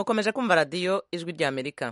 mukomeje kumva radiyo ijwi ry'amerika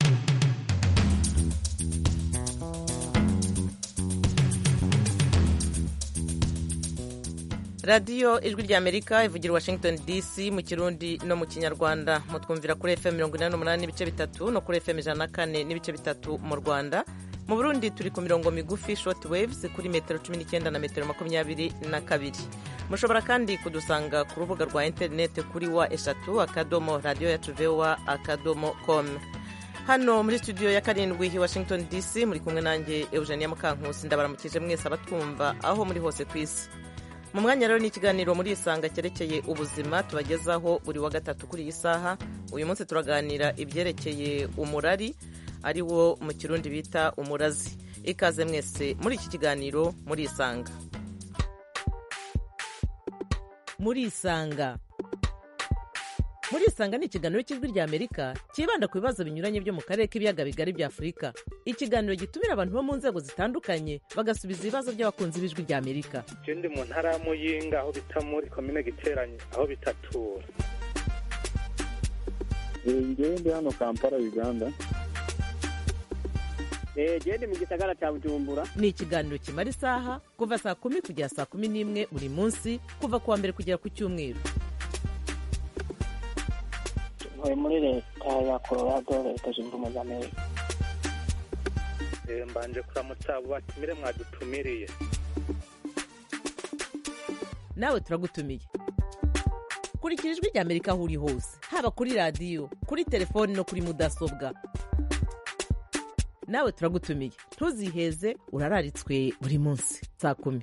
radiyo ijwi ry'amerika ivugira washington dc mu kirundi no mu kinyarwanda mutwumvira kuri fm mirongo inani n'umunani n'ibice bitatu no kuri fm ijana na kane n'ibice bitatu mu rwanda mu burundi turi ku mirongo migufi short waves kuri metero cumi n'icyenda na metero makumyabiri na kabiri mushobora kandi kudusanga ku rubuga rwa interineti kuri wa eshatu akadomo radiyo yacu vowa akadomo com hano muri studio ya karindwi i washington dc muri kumwe nanjye eugenia mukankusi ndabaramukije mwese abatwumva aho muri hose ku isi mu mwanya rero ni ikiganiro muri isanga cyerekeye ubuzima tubagezaho buri wa gatatu kuri iyi saha uyu munsi turaganira ibyerekeye umurari ari wo mu kirundi bita umurazi ikaze mwese muri iki kiganiro muri isanga muri isanga muri isanga ni ikiganiro cy'ijwi rya amerika cyibanda ku bibazo binyuranye byo mu karere k'ibiyaga bigari bya afurika ikiganiro gitumira abantu bo mu nzego zitandukanye bagasubiza ibibazo by'abakunzi b'ijwi rya amerika je ndi mu ntara ya muyinga aho bita muri komine giteranye aho bitatura ngewe ndi hano kampala uganda genda mu gisagara cya bujumbura ni ikiganiro kimara isaha kuva saa kumi kugera saa kumi n'imwe buri munsi kuva ku wa mbere kugera ku cyumweru ntuye muri leta ya colorado leta zunze ubumwe za amerika Eh, mbanje kuramutsa abo batumire mwadutumiriye nawe turagutumiye kurikira ijwi rya amerika aho uri hose haba kuri radiyo kuri telefoni no kuri mudasobwa nawe turagutumiye ntuziheze urararitswe buri munsi saa kumi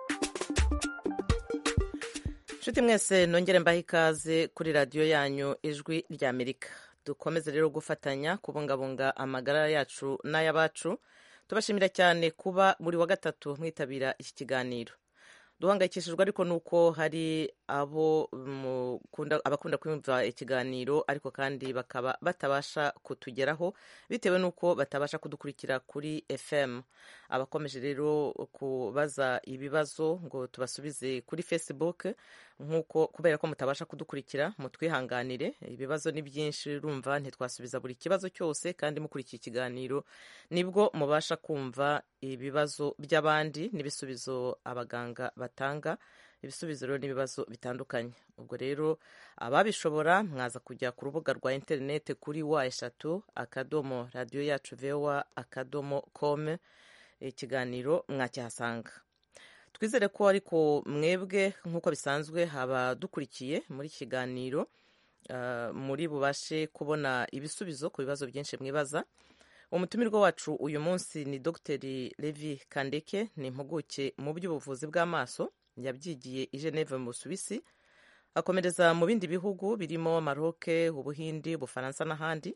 nshuti mwese nongere mbahe ikaze kuri radiyo yanyu ijwi rya amerika dukomeze rero gufatanya kubungabunga amagara yacu n'ay'abacu tubashimira cyane kuba buri wa gatatu mwitabira iki kiganiro duhangayikishijwe ariko nuko hari abo mukunda- abakunda kumva ikiganiro ariko kandi bakaba batabasha kutugeraho bitewe nuko batabasha kudukurikira kuri fm abakomeje rero kubaza ibibazo ngo tubasubize kuri facebook nkuko kubera ko mutabasha kudukurikira mutwihanganire ibibazo ni byinshi rumva ntitwasubiza buri kibazo cyose kandi mukurikiye ikiganiro nibwo mubasha kumva ibibazo by'abandi n'ibisubizo abaganga batanga ibisubizo rero n'ibibazo bitandukanye ubwo rero ababishobora mwaza kujya ku rubuga rwa interineti kuri wa eshatu akadomo radiyo yacu vowa akadomo kome ikiganiro mwakihasanga twizere ko ariko mwebwe nk'uko bisanzwe haba dukurikiye muri iki kiganiro ah, muri bubashe kubona ibisubizo ku bibazo byinshi mwibaza umutumirwa wacu uyu munsi ni dogiteri levi kandeke ni impuguke mu by'ubuvuzi bw'amaso yabyigiye i geneve mu busuwisi akomereza mu bindi bihugu birimo maroke ubuhindi ubufaransa n'ahandi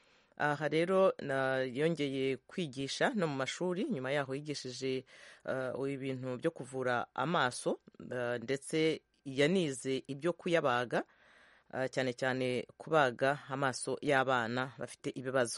aha rero na- yongeye kwigisha no mu mashuri nyuma yaho yigishije uh, ibintu byo kuvura amaso uh, ndetse yanize ibyo kuyabaga uh, cyane cyane kubaga amaso y'abana bafite ibibazo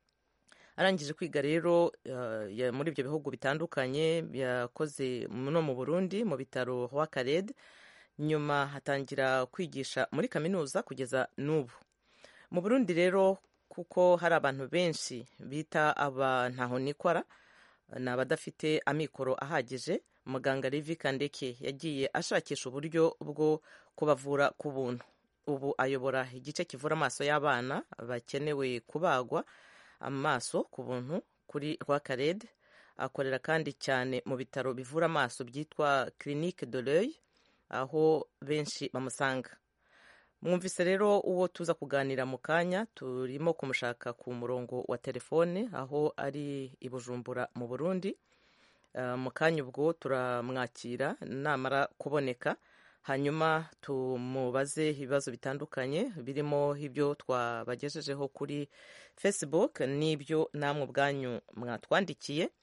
arangije kwiga rero uh, ya- muri ibyo bihugu bitandukanye yakoze no mu burundi mu bitaro rwakarede nyuma hatangira kwigisha muri kaminuza kugeza n'ubu mu burundi rero kuko hari abantu benshi bita aba ntaho nikora ni abadafite amikoro ahagije muganga Levi Kandeke yagiye ashakisha uburyo bwo kubavura ku buntu ubu ayobora igice kivura amaso y'abana bakenewe kubagwa amaso ku buntu kuri rwakarede akorera kandi cyane mu bitaro bivura amaso byitwa clinique de l'oeil aho benshi bamusanga mwumvise rero uwo tuza kuganira mu kanya turimo kumushaka ku murongo wa telefone aho ari i bujumbura mu burundi Uh, mu kanya ubwo turamwakira namara kuboneka hanyuma tumubaze ibibazo bitandukanye birimo ibyo twabagejejeho kuri facebook n'ibyo namwe ubwanyu mwatwandikiye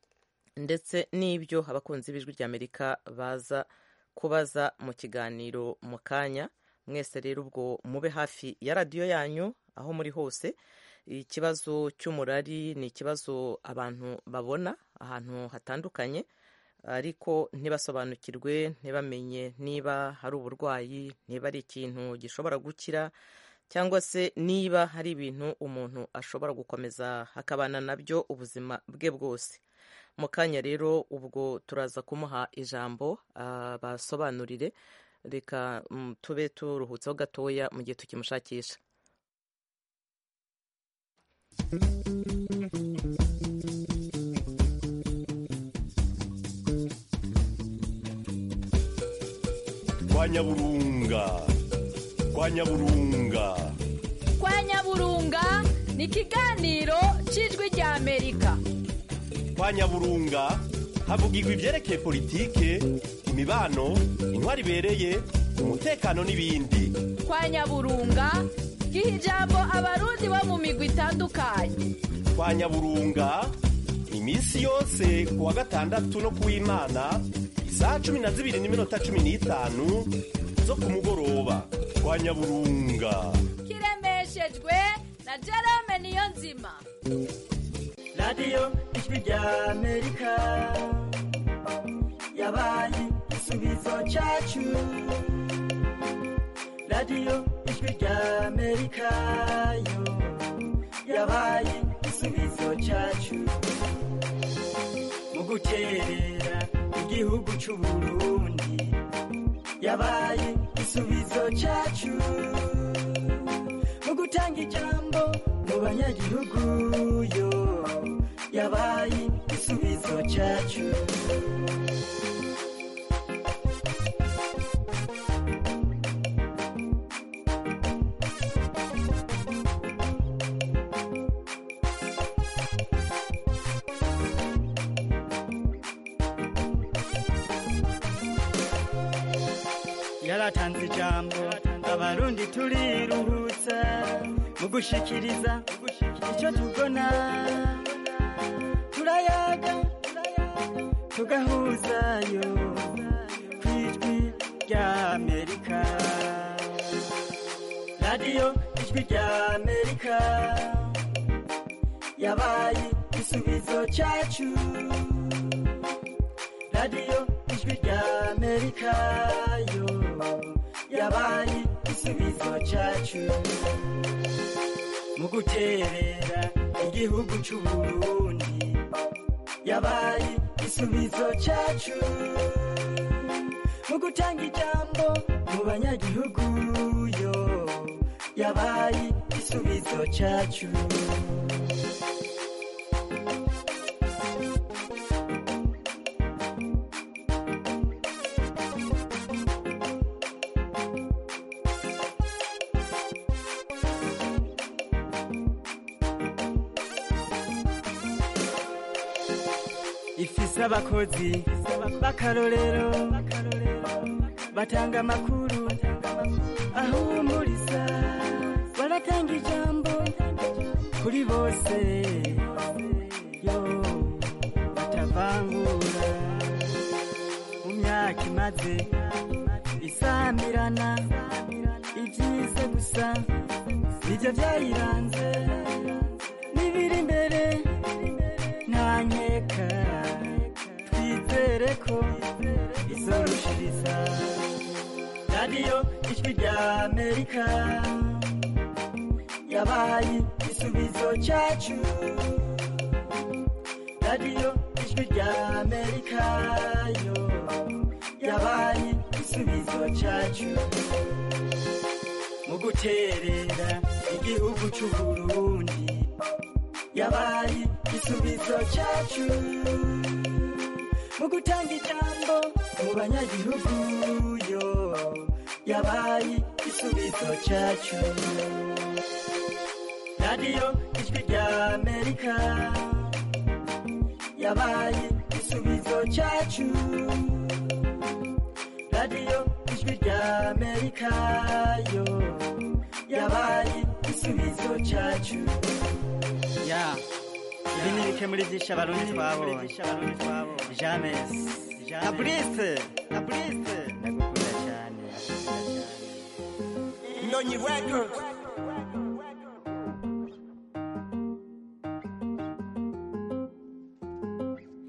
ndetse n'ibyo abakunzi b'ijwi ry'amerika baza kubaza mu kiganiro mu kanya mwese rero ubwo mube hafi ya radiyo yanyu aho muri hose ikibazo cy'umurari ni ikibazo abantu babona ahantu hatandukanye ariko ntibasobanukirwe ntibamenye niba hari uburwayi niba ari ikintu gishobora gukira cyangwa se niba hari ibintu umuntu ashobora gukomeza akabana nabyo ubuzima bwe bwose mu kanya rero ubwo turaza kumuha ijambo basobanurire reka tube turuhutseho gatoya mu gihe tukimushakisha kwa nyaburunga kwa nyaburunga kwa nyaburunga ni ikiganiro cy'ijwi rya amerika kwa nyaburunga havugirwa ibyerekeye politike imibano intwari ibereye umutekano n'ibindi kwa nyaburunga giha ijambo abarundi bo mu migwi itandukanye kwa nyaburunga iminsi yose ku wa gatandatu no ku w'imana isaha cumi na zibiri n'iminota cumi n'itanu zo ku mugoroba kwa nyaburunga kiremeshejwe na jerome niyo nzima radiyo ijwi rya amerika yabaye igisubizo cyacu radiyo ijwi rya amerika yo yabaye igisubizo cyacu mu guterera igihugu cy'u burundi yabaye igisubizo cyacu mu gutanga ijambo mu banyagihugu yo yabaye igisubizo cyacu yaratanze ijambo abarundi turiruhutsa mu gushikiriza icyo tubona turayaga tugahuzayo ku ijwi rya amerika radiyo ijwi rya amerika yabaye igisubizo cyacu radiyo ijwi rya amerika yo yabaye igisubizo cyacu mu guterera igihugu cy'u burundi yabaye igisubizo cyacu mu gutanga ijambo mu banyagihugu yo yabaye igisubizo cyacu ifise abakozi b'akarorero batanga amakuru ahumuriza baratanga ijambo kuri bose yo batavangura mu myaka imaze isamirana ibyiza gusa nibyo byayiranze n'ibiri imbere nta nkeka twizere ko izorushiriza radiyo ijwi rya amerika yabaye igisubizo cyacu radiyo ijwi rya amerika yo yabaye igisubizo cyacu mu guterera igihugu cy'u burundi yabaye igisubizo cyacu mu gutanga ijambo mu banyagihugu yo yabaye igisubizo cyacu radiyo ijwi rya amerika yabaye igisubizo cyacu radiyo ijwi rya amerika yo yabaye igisubizo cyacu ya ibi ni bike muri byinshi abarundi twabonye james na burise na burise ndagukunda cyane Nonyi Records.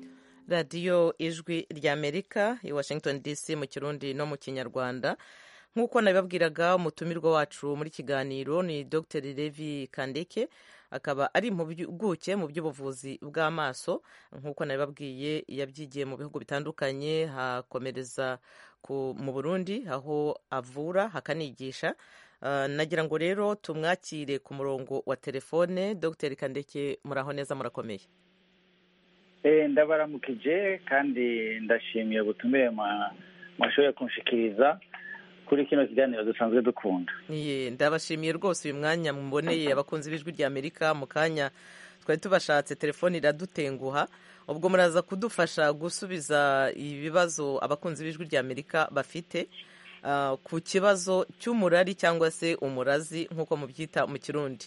radiyo ijwi ry'amerika i washington dc mu kirundi no mu kinyarwanda nk'uko nabibabwiraga umutumirwa wacu muri kiganiro ni dr levi kandeke akaba ari impuguke mu by'ubuvuzi bw'amaso nk'uko nabibabwiye yabyigiye mu bihugu bitandukanye hakomereza mu burundi aho avura hakanigisha nagira ngo rero tumwakire ku murongo wa telefone dr kandeke muraho neza murakomeye ndabaramukije kandi ndashimiye ubutumire mwashoboye kunshikiriza kuri kino kiganiro dusanzwe dukunda ndabashimiye rwose uyu mwanya muboneye abakunzi b'ijwi rya amerika mu kanya twari tubashatse telefone iradutenguha ubwo muraza kudufasha gusubiza ibibazo abakunzi b'ijwi rya amerika bafite ku kibazo cy'umurari cyangwa se umurazi nk'uko mubyita mu kirundi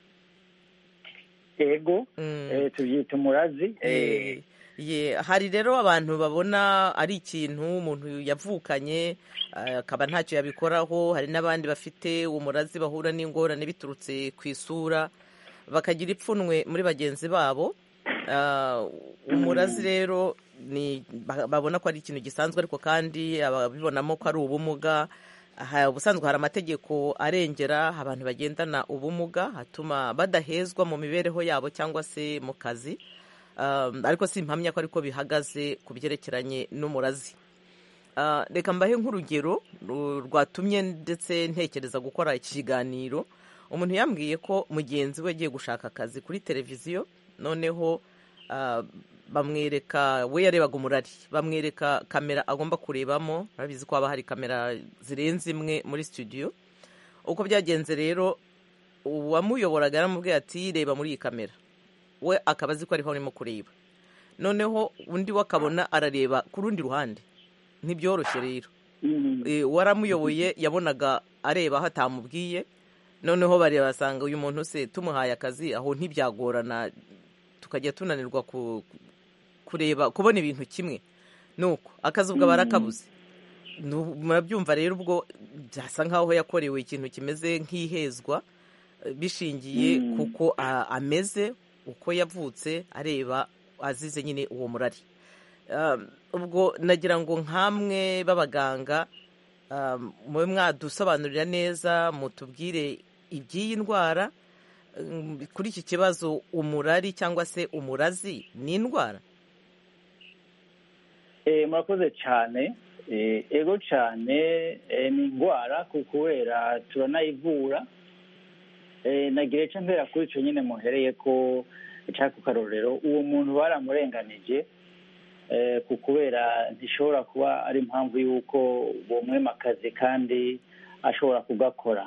ego tubyita umurazi hari rero abantu babona ari ikintu umuntu yavukanye akaba ntacyo yabikoraho hari n'abandi bafite umurazi bahura n'ingorane biturutse ku isura bakagira ipfunwe muri bagenzi babo umurazi rero babona ko ari ikintu gisanzwe ariko kandi ababibonamo ko ari ubumuga ubusanzwe hari amategeko arengera abantu bagendana ubumuga atuma badahezwa mu mibereho yabo cyangwa se mu kazi ariko si impamya ko ariko bihagaze ku byerekeranye n'umurazi reka mbahe nk'urugero rwatumye ndetse ntekereza gukora iki kiganiro umuntu yambwiye ko mugenzi we agiye gushaka akazi kuri televiziyo noneho bamwereka we yarebaga umurari bamwereka kamera agomba kurebamo urabizi ko haba hari kamera zirenze imwe muri studio uko byagenze rero uwamuyoboraga yaramubwiye ati reba muri iyi kamera we akaba azi ko ariho arimo kureba noneho undi we akabona arareba ku rundi ruhande ntibyoroshye rero waramuyoboye yabonaga areba aho atamubwiye noneho bareba basanga uyu muntu se tumuhaye akazi aho ntibyagorana tukajya tunanirwa kureba kubona ibintu kimwe nuko akazi ubwo barakabuze murabyumva rero ubwo byasa nk'aho yakorewe ikintu kimeze nk'ihezwa bishingiye kuko ameze uko yavutse areba azize nyine uwo murari ubwo nagira ngo nk'amwe b'abaganga mube mwadusobanurira neza mutubwire iby'iyi ndwara kuri iki kibazo umurari cyangwa se umurazi ni indwara murakoze cyane ego cyane ni indwara kubera turanayivura nagira icyo mbera kuri icyo nyine muhereye ko cyangwa ku karorero uwo muntu baramurenganije ku kubera ntishobora kuba ari impamvu y'uko bumwema akazi kandi ashobora kugakora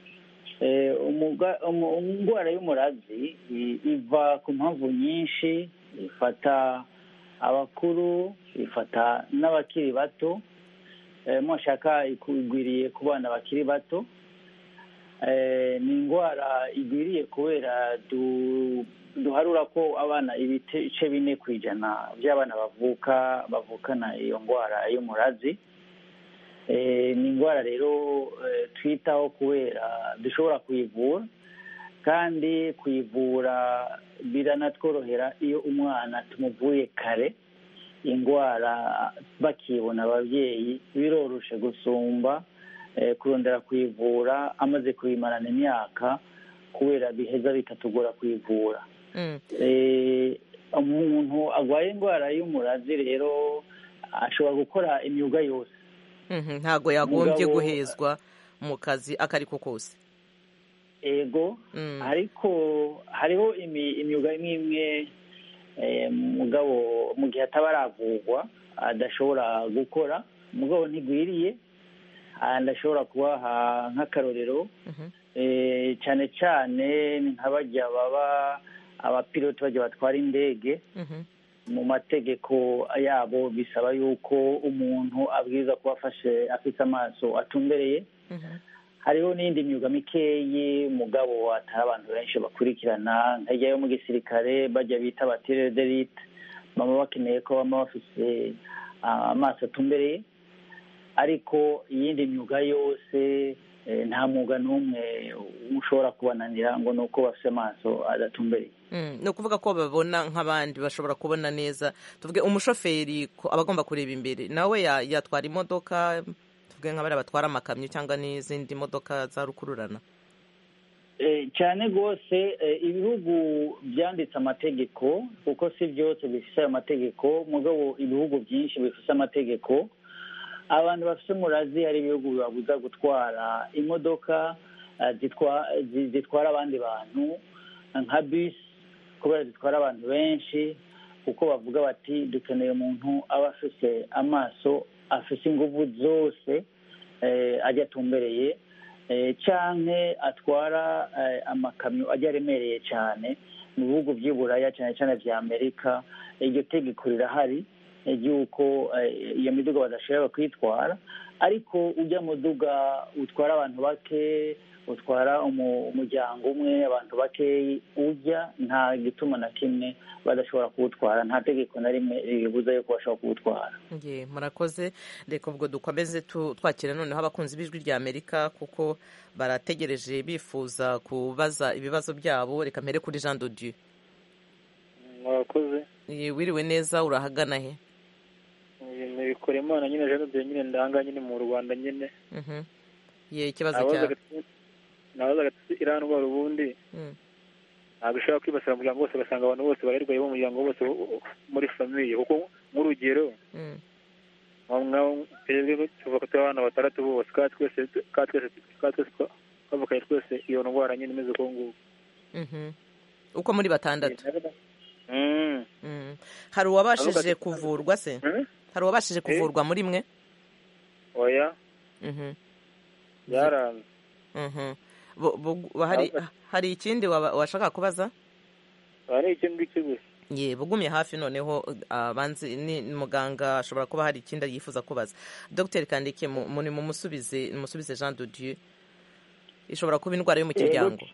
indwara y'umurazi iva ku mpamvu nyinshi ifata abakuru ifata n'abakiri bato mwashaka igwiriye ku bana bakiri bato ni indwara igwiriye kubera duharura ko abana ibice bine ku ijana by'abana bavuka bavukana iyo ndwara y'umurazi ni indwara rero twitaho kubera dushobora kuyivura kandi kuyivura biranatworohera iyo umwana tumuvuye kare indwara bakibona ababyeyi biroroshe gusumba kurondera kuyivura amaze kuyimarana imyaka kubera biheza bikatugora kuyivura umuntu arwaye indwara y'umurazi rero ashobora gukora imyuga yose ntabwo yagombye guhezwa mu kazi ako ari ko kose ego ariko hariho imyuga imwe imwe mugabo mu gihe ataba aravurwa adashobora gukora mugabo ntigwiriye ndashobora kubaha nk'akarorero cyane cyane nk'abajya baba abapiloti bajya batwara indege mu mategeko yabo bisaba yuko umuntu abwiza kuba afashe afite amaso atumbereye hariho n'indi myuga mikeyi mugabo atari abantu benshi bakurikirana nkajya yo mu gisirikare bajya bita abatirere derite baba bakeneye ko baba bafite amaso atumbereye ariko iyindi myuga yose nta mwuga n'umwe ushobora kubananira ngo ni uko bafite amaso adatumbereye ni ukuvuga ko babona nk'abandi bashobora kubona neza tuvuge umushoferi aba agomba kureba imbere nawe yatwara imodoka tuvuge nk'abari batwara amakamyo cyangwa n'izindi modoka za rukururana cyane rwose ibihugu byanditse amategeko kuko si byose bifite ayo mategeko mugabo ibihugu byinshi bifite amategeko abantu bafite umurazi hari ibihugu bibabuza gutwara imodoka zitwara abandi bantu nka bisi kubera zitwara abantu benshi kuko bavuga bati dukeneye umuntu aba afite amaso afite ingufu zose ajya atumbereye cyane atwara amakamyo ajya aremereye cyane mu bihugu by'iburaya cyane cyane bya amerika iryo tegeko rirahari ry'uko iyo miduga badashobora kwitwara ariko ujya muduga utwara abantu bake utwara umuryango umwe abantu bakeyi ujya nta gituma na kimwe badashobora kuwutwara nta tegeko na rimwe ribuza yuko bashobora kuwutwara murakoze reka ubwo dukomeze twakira noneho abakunzi b'ijwi rya amerika kuko barategereje bifuza kubaza ibibazo byabo reka mbere kuri jean dodieu murakoze wiriwe neza urahagana he bikora imana nyine jean dodieu nyine ndanga nyine mu rwanda nyine ye ikibazo cyawe nabazaga iriya ndwara ubundi ntabwo ishobora kwibasira umuryango wose ugasanga abantu bose bararwaye bo umuryango wose muri famiye kuko nk'urugero twebwe tuvuga turi abana batandatu bose kandi twese twavukanye twese iyo ndwara nyine imeze uko nguko uko muri batandatu hari uwabashije kuvurwa se hari uwabashije kuvurwa muri mwe oya byaranze hari ikindi washaka kubaza hari icyo ngicyo gusa ye bugumye hafi noneho abanzi ni muganga ashobora kuba hari ikindi yifuza kubaza dogiteri kandike muri mu musubize musubize jean dodieu ishobora kuba indwara yo mu kiryango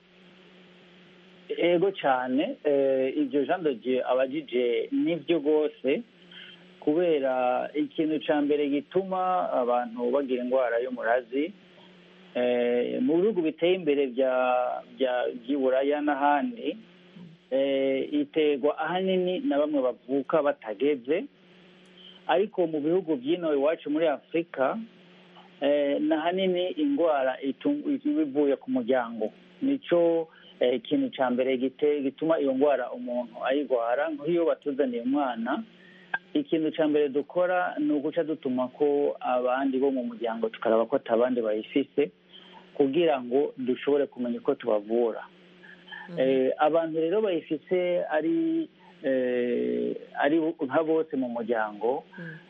ego cyane ibyo jean dodieu abajije nibyo rwose kubera ikintu cya mbere gituma abantu bagira indwara y'umurazi mu bihugu biteye imbere by'iburaya n'ahandi iterwa ahanini na bamwe bavuka batageze ariko mu bihugu by'ino iwacu muri afurika ni ahanini indwara ivuye ku muryango nicyo ikintu cya mbere gituma iyo ndwara umuntu ayirwara nk'iyo batuzaniye umwana ikintu cya mbere dukora ni uguca dutuma ko abandi bo mu muryango tukaraba ko atabandi bayifise kugira ngo dushobore kumenya uko tubavura abantu rero bayifise ari ari nka bose mu muryango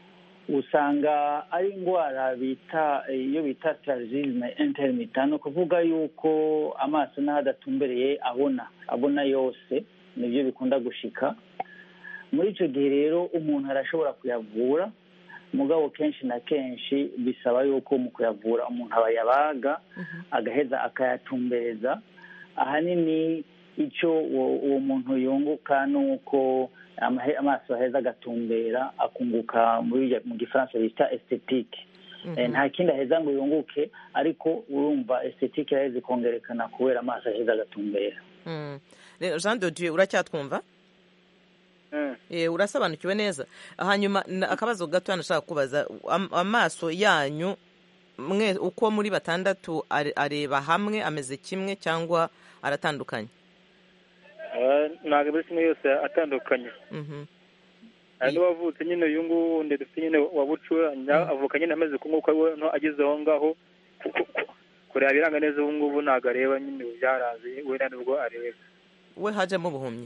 usanga ari indwara bita iyo bita tarazizme interimita ni ukuvuga yuko amaso n'aho adatumbereye abona abona yose nibyo bikunda gushika muri icyo gihe rero umuntu arashobora kuyavura mugabo kenshi na kenshi bisaba yuko mu kuyavura umuntu aba yabaga agaheza akayatumbereza ahanini icyo uwo muntu yunguka ni uko amaso aheza agatumbera akunguka mu gifaransa bita estetike nta kindi aheza ngo yunguke ariko urumva estetike yaheze ikongerekana kubera amaso aheza agatumbera jean dodieu uracyatwumva urasobanukiwe neza hanyuma akabazo gato nashaka kubaza amaso yanyu mwe uko muri batandatu areba hamwe ameze kimwe cyangwa aratandukanye ntabwo buri kimwe yose atandukanye hari n'uwavutse nyine uyu nguyu wundi dufite nyine wabucura avuka nyine ameze uko nguko we ageze aho ngaho kureba ibiranga neza ubu ngubu ntabwo areba nyine byarazi we nibwo areba we hajemo ubuhumyi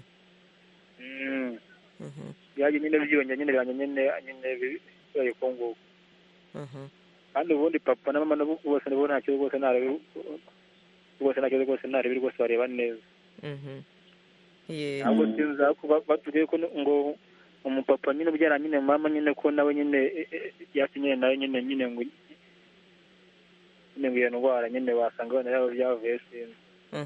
byaje nyine byiyongera nyine birangira nyine nyine bibaye uko nguko kandi ubundi papa na mama bose nabo nta kibazo rwose ntarebi rwose nta kibazo rwose ntarebi rwose bareba neza ntabwo sinza batubwiye ko ngo umupapa nyine ubyara nyine mama nyine ko nawe nyine yasi nyine nawe nyine nyine ngo nyine ngo iyo ndwara nyine wasanga wenda yaba byavuye sinzi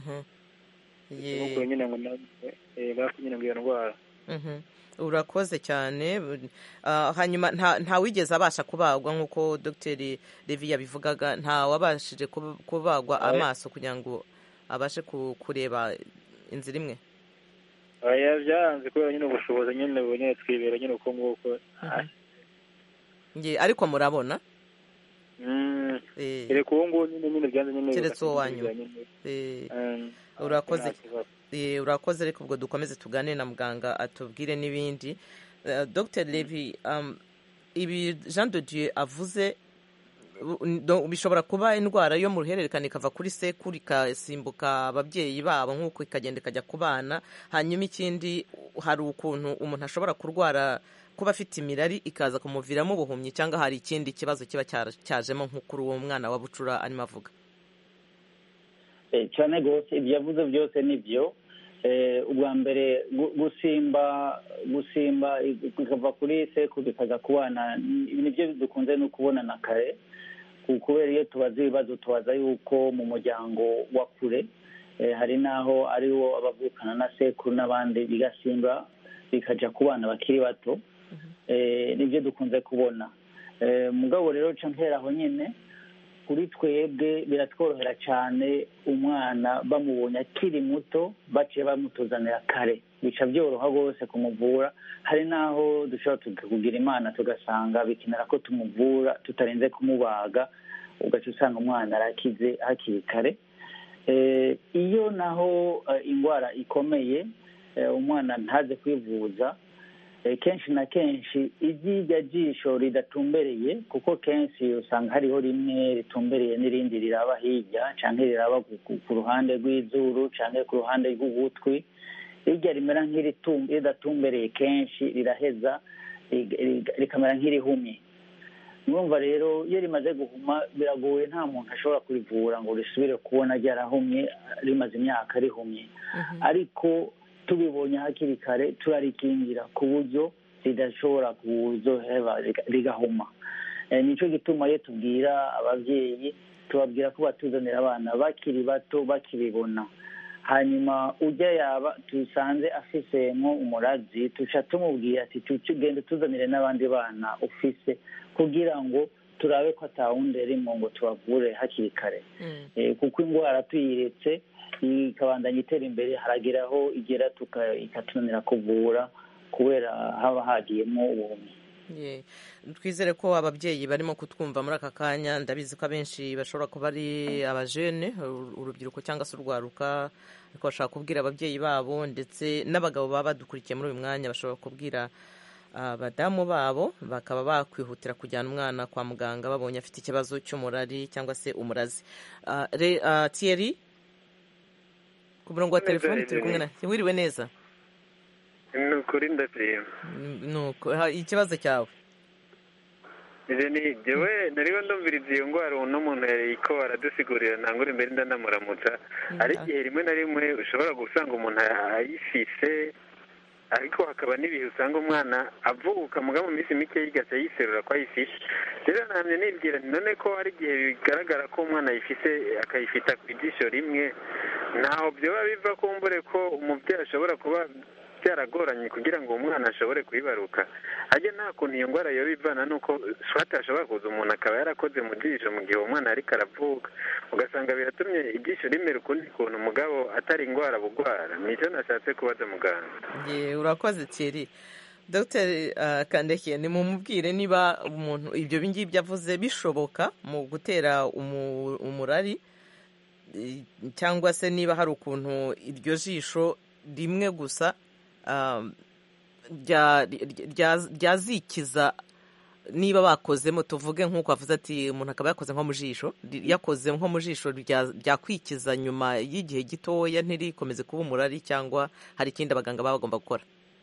nuko nyine ngo nawe nyine ngo iyo ndwara urakoze cyane hanyuma nta wigeze abasha kubagwa nk'uko dogiteri revi yabivugaga nta wabashije kubagwa amaso kugira ngo abashe kureba inzira imwe byaranze kubera nyine ubushobozi nyine nyine twibera nyine uko nguko ariko murabona kereka uwo nguwo nyine nyine byanze nyine keretse uwo wanyuma urakoze urakoze ariko ubwo dukomeze tuganire na muganga atubwire n'ibindi dr levi ibi jean de dieu avuze bishobora kuba indwara yo mu ruhererekane ikava kuri sekuru ikasimbuka ababyeyi babo nk'uko ikagenda ikajya ku bana hanyuma ikindi hari ukuntu umuntu ashobora kurwara kuba afite imirari ikaza kumuviramo ubuhumyi cyangwa hari ikindi kibazo kiba cyajemo nko kuri uwo mwana wa bucura arimo avuga cyane rwose ibyo yavuze byose ni byo ubwa mbere gusimba gusimba bikava kuri sekuru bikaza ku bana nibyo dukunze no kubona na kare kubera iyo tubaza ibibazo tubaza yuko mu muryango wa kure hari n'aho ariwo abavukana na sekuru n'abandi bigasimba bikajya ku bana bakiri bato nibyo dukunze kubona mugabo rero nca mperaho nyine kuri twebwe biratworohera cyane umwana bamubonye akiri muto baciye bamutuzanira kare bica byoroha rwose kumuvura hari n'aho dushobora kugira imana tugasanga bikenera ko tumuvura tutarinze kumubaga ugaca usanga umwana arakize hakiri kare iyo naho indwara ikomeye umwana ntaze kwivuza kenshi na kenshi iryirya jisho ridatumbereye kuko kenshi usanga hariho rimwe ritumbereye n'irindi riraba hirya cyangwa riraba ku ruhande rw'izuru cyangwa ku ruhande rw'ugutwi rirya rimera nk'iridatumbereye kenshi riraheza rikamera nk'irihumye mwumva rero iyo rimaze guhuma biragoye nta muntu ashobora kurivura ngo risubire kubona ryarahumye rimaze imyaka rihumye ariko tubibonye hakiri kare turarikingira ku buryo ridashobora kuzoheba rigahuma nicyo gituma iyo tubwira ababyeyi tubabwira ko batuzanira abana bakiri bato bakibibona hanyuma ujya yaba dusanze afisemo umurazi tuca tumubwira ati tugende tuzanire n'abandi bana ufise kugira ngo turabe ko atawundi arimo ngo tubavure hakiri kare kuko indwara tuyiretse ikabandanya itera imbere harageraho igera ikatunanira kuvura kubera haba hagiyemo ubumenyi twizere ko ababyeyi barimo kutwumva muri aka kanya ndabizi ko abenshi bashobora kuba ari abajene urubyiruko cyangwa se urwaruka ariko bashobora kubwira ababyeyi babo ndetse n'abagabo baba badukurikiye muri uyu mwanya bashobora kubwira abadamu babo bakaba bakwihutira kujyana umwana kwa muganga babonye afite ikibazo cy'umurari cyangwa se umurazi tiyeri ku murongo wa telefoni turi kumwe na wiriwe neza ni ukuri ndashima nuko ikibazo cyawe ni jyewe nariwe ndumviriza iyo ndwara uno muntu yariko aradusigurira ntangure imbere ndanamuramutsa ari igihe rimwe na rimwe ushobora gusanga umuntu ayifise ariko hakaba n'ibihe usanga umwana avuka muga mu minsi mike yigase yiserura ko ayifise rero namye nibwira none ko hari igihe bigaragara ko umwana ayifise akayifita ku ijisho rimwe ntaho byoba biva kumbure ko umubyeyi ashobora kuba byaragoranye kugira ngo umwana ashobore kuyibaruka ajya nta kuntu iyo ndwara yoba ivana nuko swate ashobora kuza umuntu akaba yarakoze mu jisho mu gihe umwana ariko aravuka ugasanga biratumye ijisho rimera ukundi kuntu umugabo atari indwara bugwara nicyo nashatse kubaza muganga urakoze thierry dr kandekiye ni mumubwire niba umuntu ibyo ngibyo avuze bishoboka mu gutera umurari cyangwa se niba hari ukuntu iryo jisho rimwe gusa ryazikiza niba bakozemo tuvuge nk'uko avuze ati umuntu akaba yakoze nko mu jisho yakoze nko mu jisho ryakwikiza nyuma y'igihe gitoya ntirikomeze kuba umurari cyangwa hari ikindi abaganga baba bagomba gukora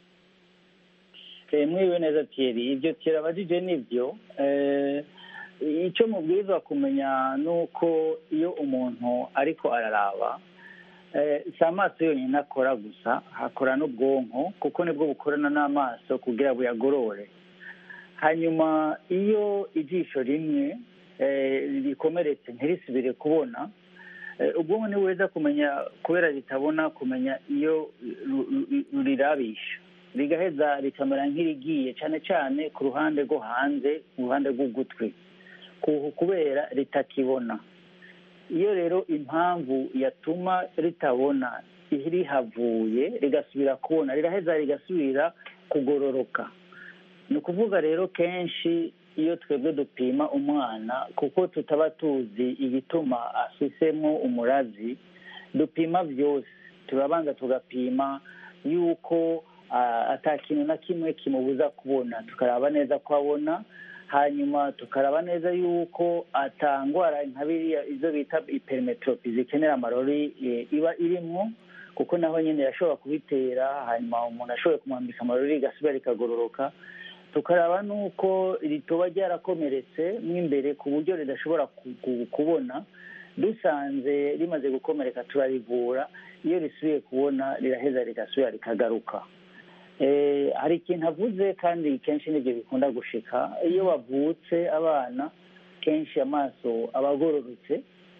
mwiwe neza tiyeri ibyo kirabajije nibyo icyo mubwirizwa kumenya ni uko iyo umuntu ariko araraba si amaso yonyine akora gusa hakora n'ubwonko kuko nibwo bukorana n'amaso kugira buyagorore hanyuma iyo ijisho rimwe rikomeretse ntirisubire kubona ubwonko ntibuheza kumenya kubera ritabona kumenya iyo rirabisha rigaheza rikamera nk'irigiye cyane cyane ku ruhande rwo hanze mu ruhande rw'ugutwi kubera ritakibona iyo rero impamvu yatuma ritabona rihavuye rigasubira kubona riraheza rigasubira kugororoka ni ukuvuga rero kenshi iyo twebwe dupima umwana kuko tutaba tuzi igituma afisemo umurazi dupima byose turabanza tugapima yuko ata kintu na kimwe kimubuza kubona tukaraba neza ko abona hanyuma tukaraba neza yuko atangwara nka biriya izo bita iperimetropi zikenera amarori iba irimo kuko naho nyine yashobora kubitera hanyuma umuntu ashoboye kumwambika amarori rigasubira rikagororoka tukaraba n'uko rituba ryarakomeretse mo imbere ku buryo ridashobora kubona dusanze rimaze gukomereka turarivura iyo risubiye kubona riraheza rigasubira rikagaruka hari ikintu avuze kandi kenshi nibyo bikunda gushika iyo bavutse abana kenshi amaso aba agororotse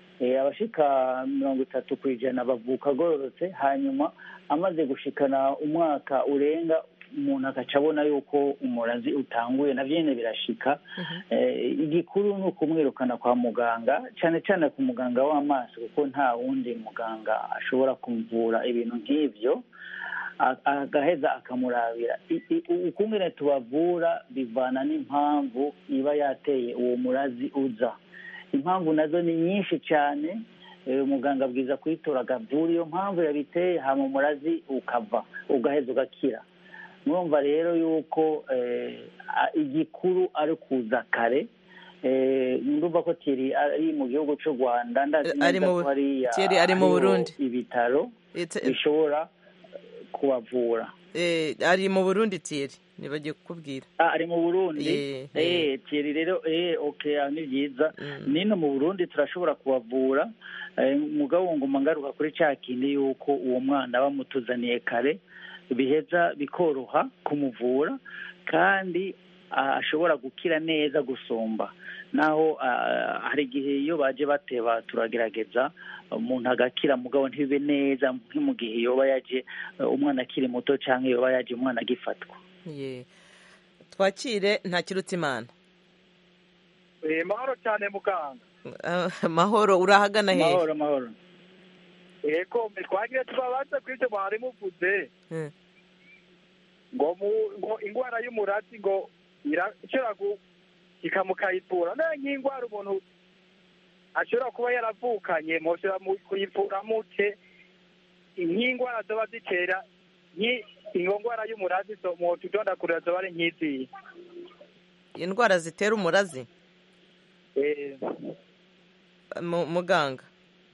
abashika mirongo itatu ku ijana bavuka agororotse hanyuma amaze gushikana umwaka urenga umuntu agaca abona yuko umurazi utanguye nabyo nyine birashika igikuru ni ukumwirukana kwa muganga cyane cyane ku muganga w'amaso kuko nta wundi muganga ashobora kumuvura ibintu nk'ibyo agaheza akamurabira ukungene tubavura bivana n'impamvu iba yateye uwo murazi uza impamvu nazo ni nyinshi cyane umuganga abwiza kuyitora agavura iyo mpamvu yabiteye hama umurazi ukava ugaheza ugakira mwumva rero yuko igikuru ari kuza kare ndumva ko tiri ari mu gihugu cy'u rwanda ndazi neza ko hariya ibitaro bishobora kubavura ari mu burundi tiri ntibagiye kukubwira ari mu burundi tiri rero oke ni byiza nino mu burundi turashobora kubavura mugabo ngoma ngaruka kuri cya kindi yuko uwo mwana bamutuzaniye kare biheza bikoroha kumuvura kandi ashobora gukira neza gusumba naho hari igihe iyo baje bateba turagerageza umuntu agakira mugabo ntibibe neza nko mu gihe yoba yaje umwana akiri muto cyangwa yoba yaje umwana agifatwa twakire ntakirutse imana mahoro cyane muganga mahoro urahagana hehe mahoro mahoro yego twagiye tubabaza kuri ibyo mwari muvuze ngo ngo indwara y'umurati ngo irashobora ikamukayivura nayo nk'indwara umuntu ashobora kuba yaravukanye mushobora kuyivura muke nk'indwara zoba zitera iyo ndwara y'umurazi mu tudondakurira zoba ari nk'iziyi indwara zitera umurazi muganga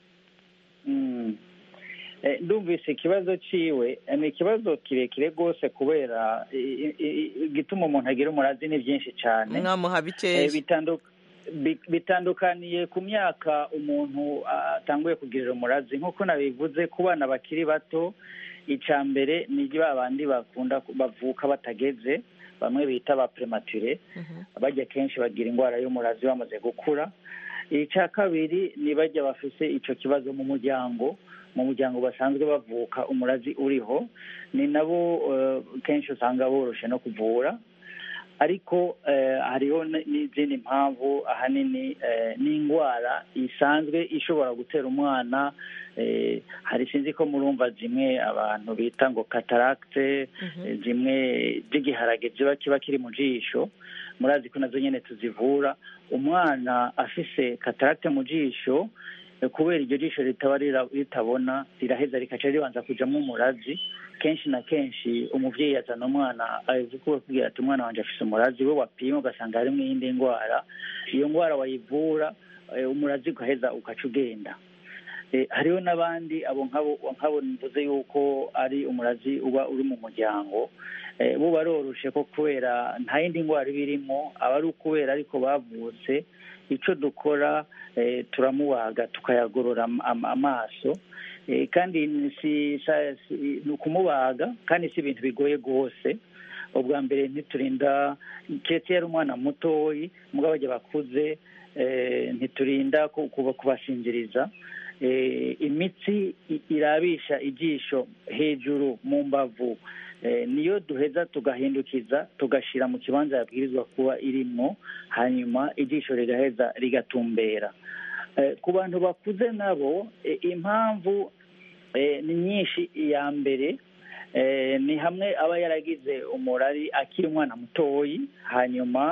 ndumvise ikibazo ciwe ni ikibazo kirekire rwose kubera igituma umuntu agira umurazi ni byinshi cyane mwamuha bikeya bitandukaniye ku myaka umuntu atanguye kugirira umurazi nk'uko nabivuze ku bana bakiri bato icya mbere ni ba bandi bakunda bavuka batageze bamwe bita ba premature bajya kenshi bagira indwara y'umurazi bamaze gukura icya kabiri ni bajya bafite icyo kibazo mu muryango mu muryango basanzwe bavuka umurazi uriho ni nabo kenshi usanga boroshe no kuvura ariko hariho n'izindi mpamvu ahanini n'indwara isanzwe ishobora gutera umwana hari sinzi ko murumva zimwe abantu bita ngo kataragite zimwe z'igiharage ziba kiba kiri mu jisho murazi ko nazo nyine tuzivura umwana afise kataragite mu jisho kubera iryo jisho ritaba ritabona riraheza rikaca ribanza kujyamo umurazi kenshi na kenshi umubyeyi azana umwana azi kubwira ati umwana wanjye afite umurazi we wapima ugasanga harimo iyindi ndwara iyo ndwara wayivura umurazi ugaheza ugaca ugenda hariho n'abandi abo nk'abo mvuze yuko ari umurazi uba uri mu muryango bo baroroshe ko kubera nta yindi ndwara iba irimo aba ari ukubera ariko bavutse icyo dukora turamubaga tukayagorora amaso kandi ni ukumubaga kandi si ibintu bigoye rwose ubwa mbere ntiturinda keretse yari umwana mutoyi mugabo bajya bakuze ntiturinda kubasinziriza imitsi irabisha ijisho hejuru mu mbavu niyo duheza tugahindukiza tugashyira mu kibanza yabwirizwa kuba irimo hanyuma ijisho rigaheza rigatumbera ku bantu bakuze nabo impamvu ni nyinshi iya mbere ni hamwe aba yaragize umurari akiri umwana mutoyi hanyuma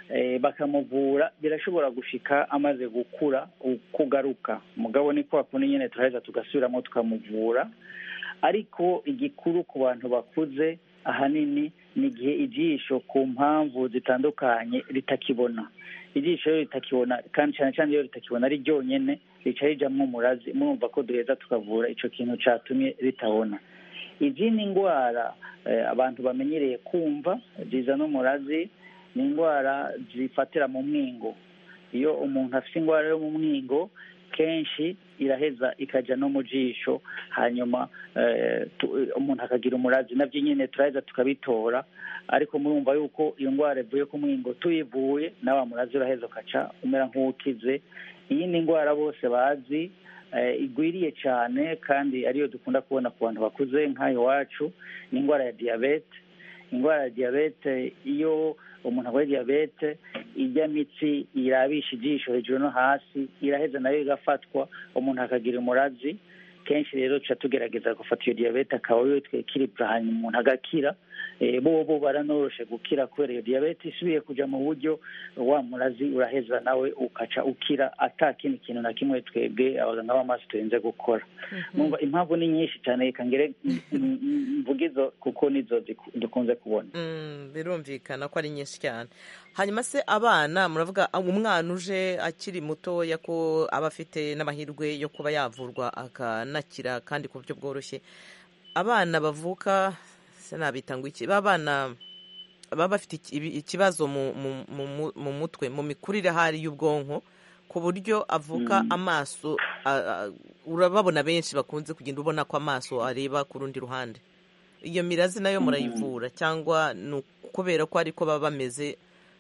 bakamuvura birashobora gushika amaze gukura kugaruka mugabo ni kwa kundi nyine turaheza tugasubiramo tukamuvura ariko igikuru ku bantu bakuze ahanini ni igihe ijisho ku mpamvu zitandukanye ritakibona ijisho iyo ritakibona kandi cyane cyane iyo ritakibona ari ryonyine rica rijamwo umurazi murumva ko duheza tukavura icyo kintu cyatumye ritabona izindi ndwara abantu bamenyereye kumva zizana umurazi ni indwara zifatira mu mwingo iyo umuntu afite indwara yo mu mwingo kenshi iraheza ikajya no mu jisho hanyuma umuntu akagira umurazi nabyo nyine turaheza tukabitora ariko murumva yuko iyo ndwara ivuye ku mwingo tuyivuye na wa murazi uraheza ukaca umera nk'uwukize iyindi ndwara bose bazi igwiriye cyane kandi ariyo dukunda kubona ku bantu bakuze nk'aho iwacu ni indwara ya diyabete indwara ya diyabete iyo umuntu arwaye diyabete ijya mitsi irabisha ijisho hejuru no hasi iraheza nayo igafatwa umuntu akagira umurazi kenshi rero tuca tugerageza gufata iyo diyabete akaba ariyo twekiribwa hanyuma umuntu agakira bo bo baranoroshe gukira kubera iyo diyabete isubiye kujya mu buryo wa murazi uraheza nawe ukaca ukira ata kindi kintu na kimwe twebwe abaganga b'amaso turinze gukora impamvu ni nyinshi cyane reka ngere mvuge izo kuko nizo dukunze kubona birumvikana ko ari nyinshi cyane hanyuma se abana muravuga umwana uje akiri mutoya ko aba afite n'amahirwe yo kuba yavurwa akanakira kandi ku buryo bworoshye abana bavuka nabita ngo iki b'abana baba bafite ikibazo mu mutwe mu mikurire hari y'ubwonko ku buryo avuka amaso urababona benshi bakunze kugenda ubona ko amaso areba ku rundi ruhande iyo mirazi nayo murayivura cyangwa ni ukubera ko ariko baba bameze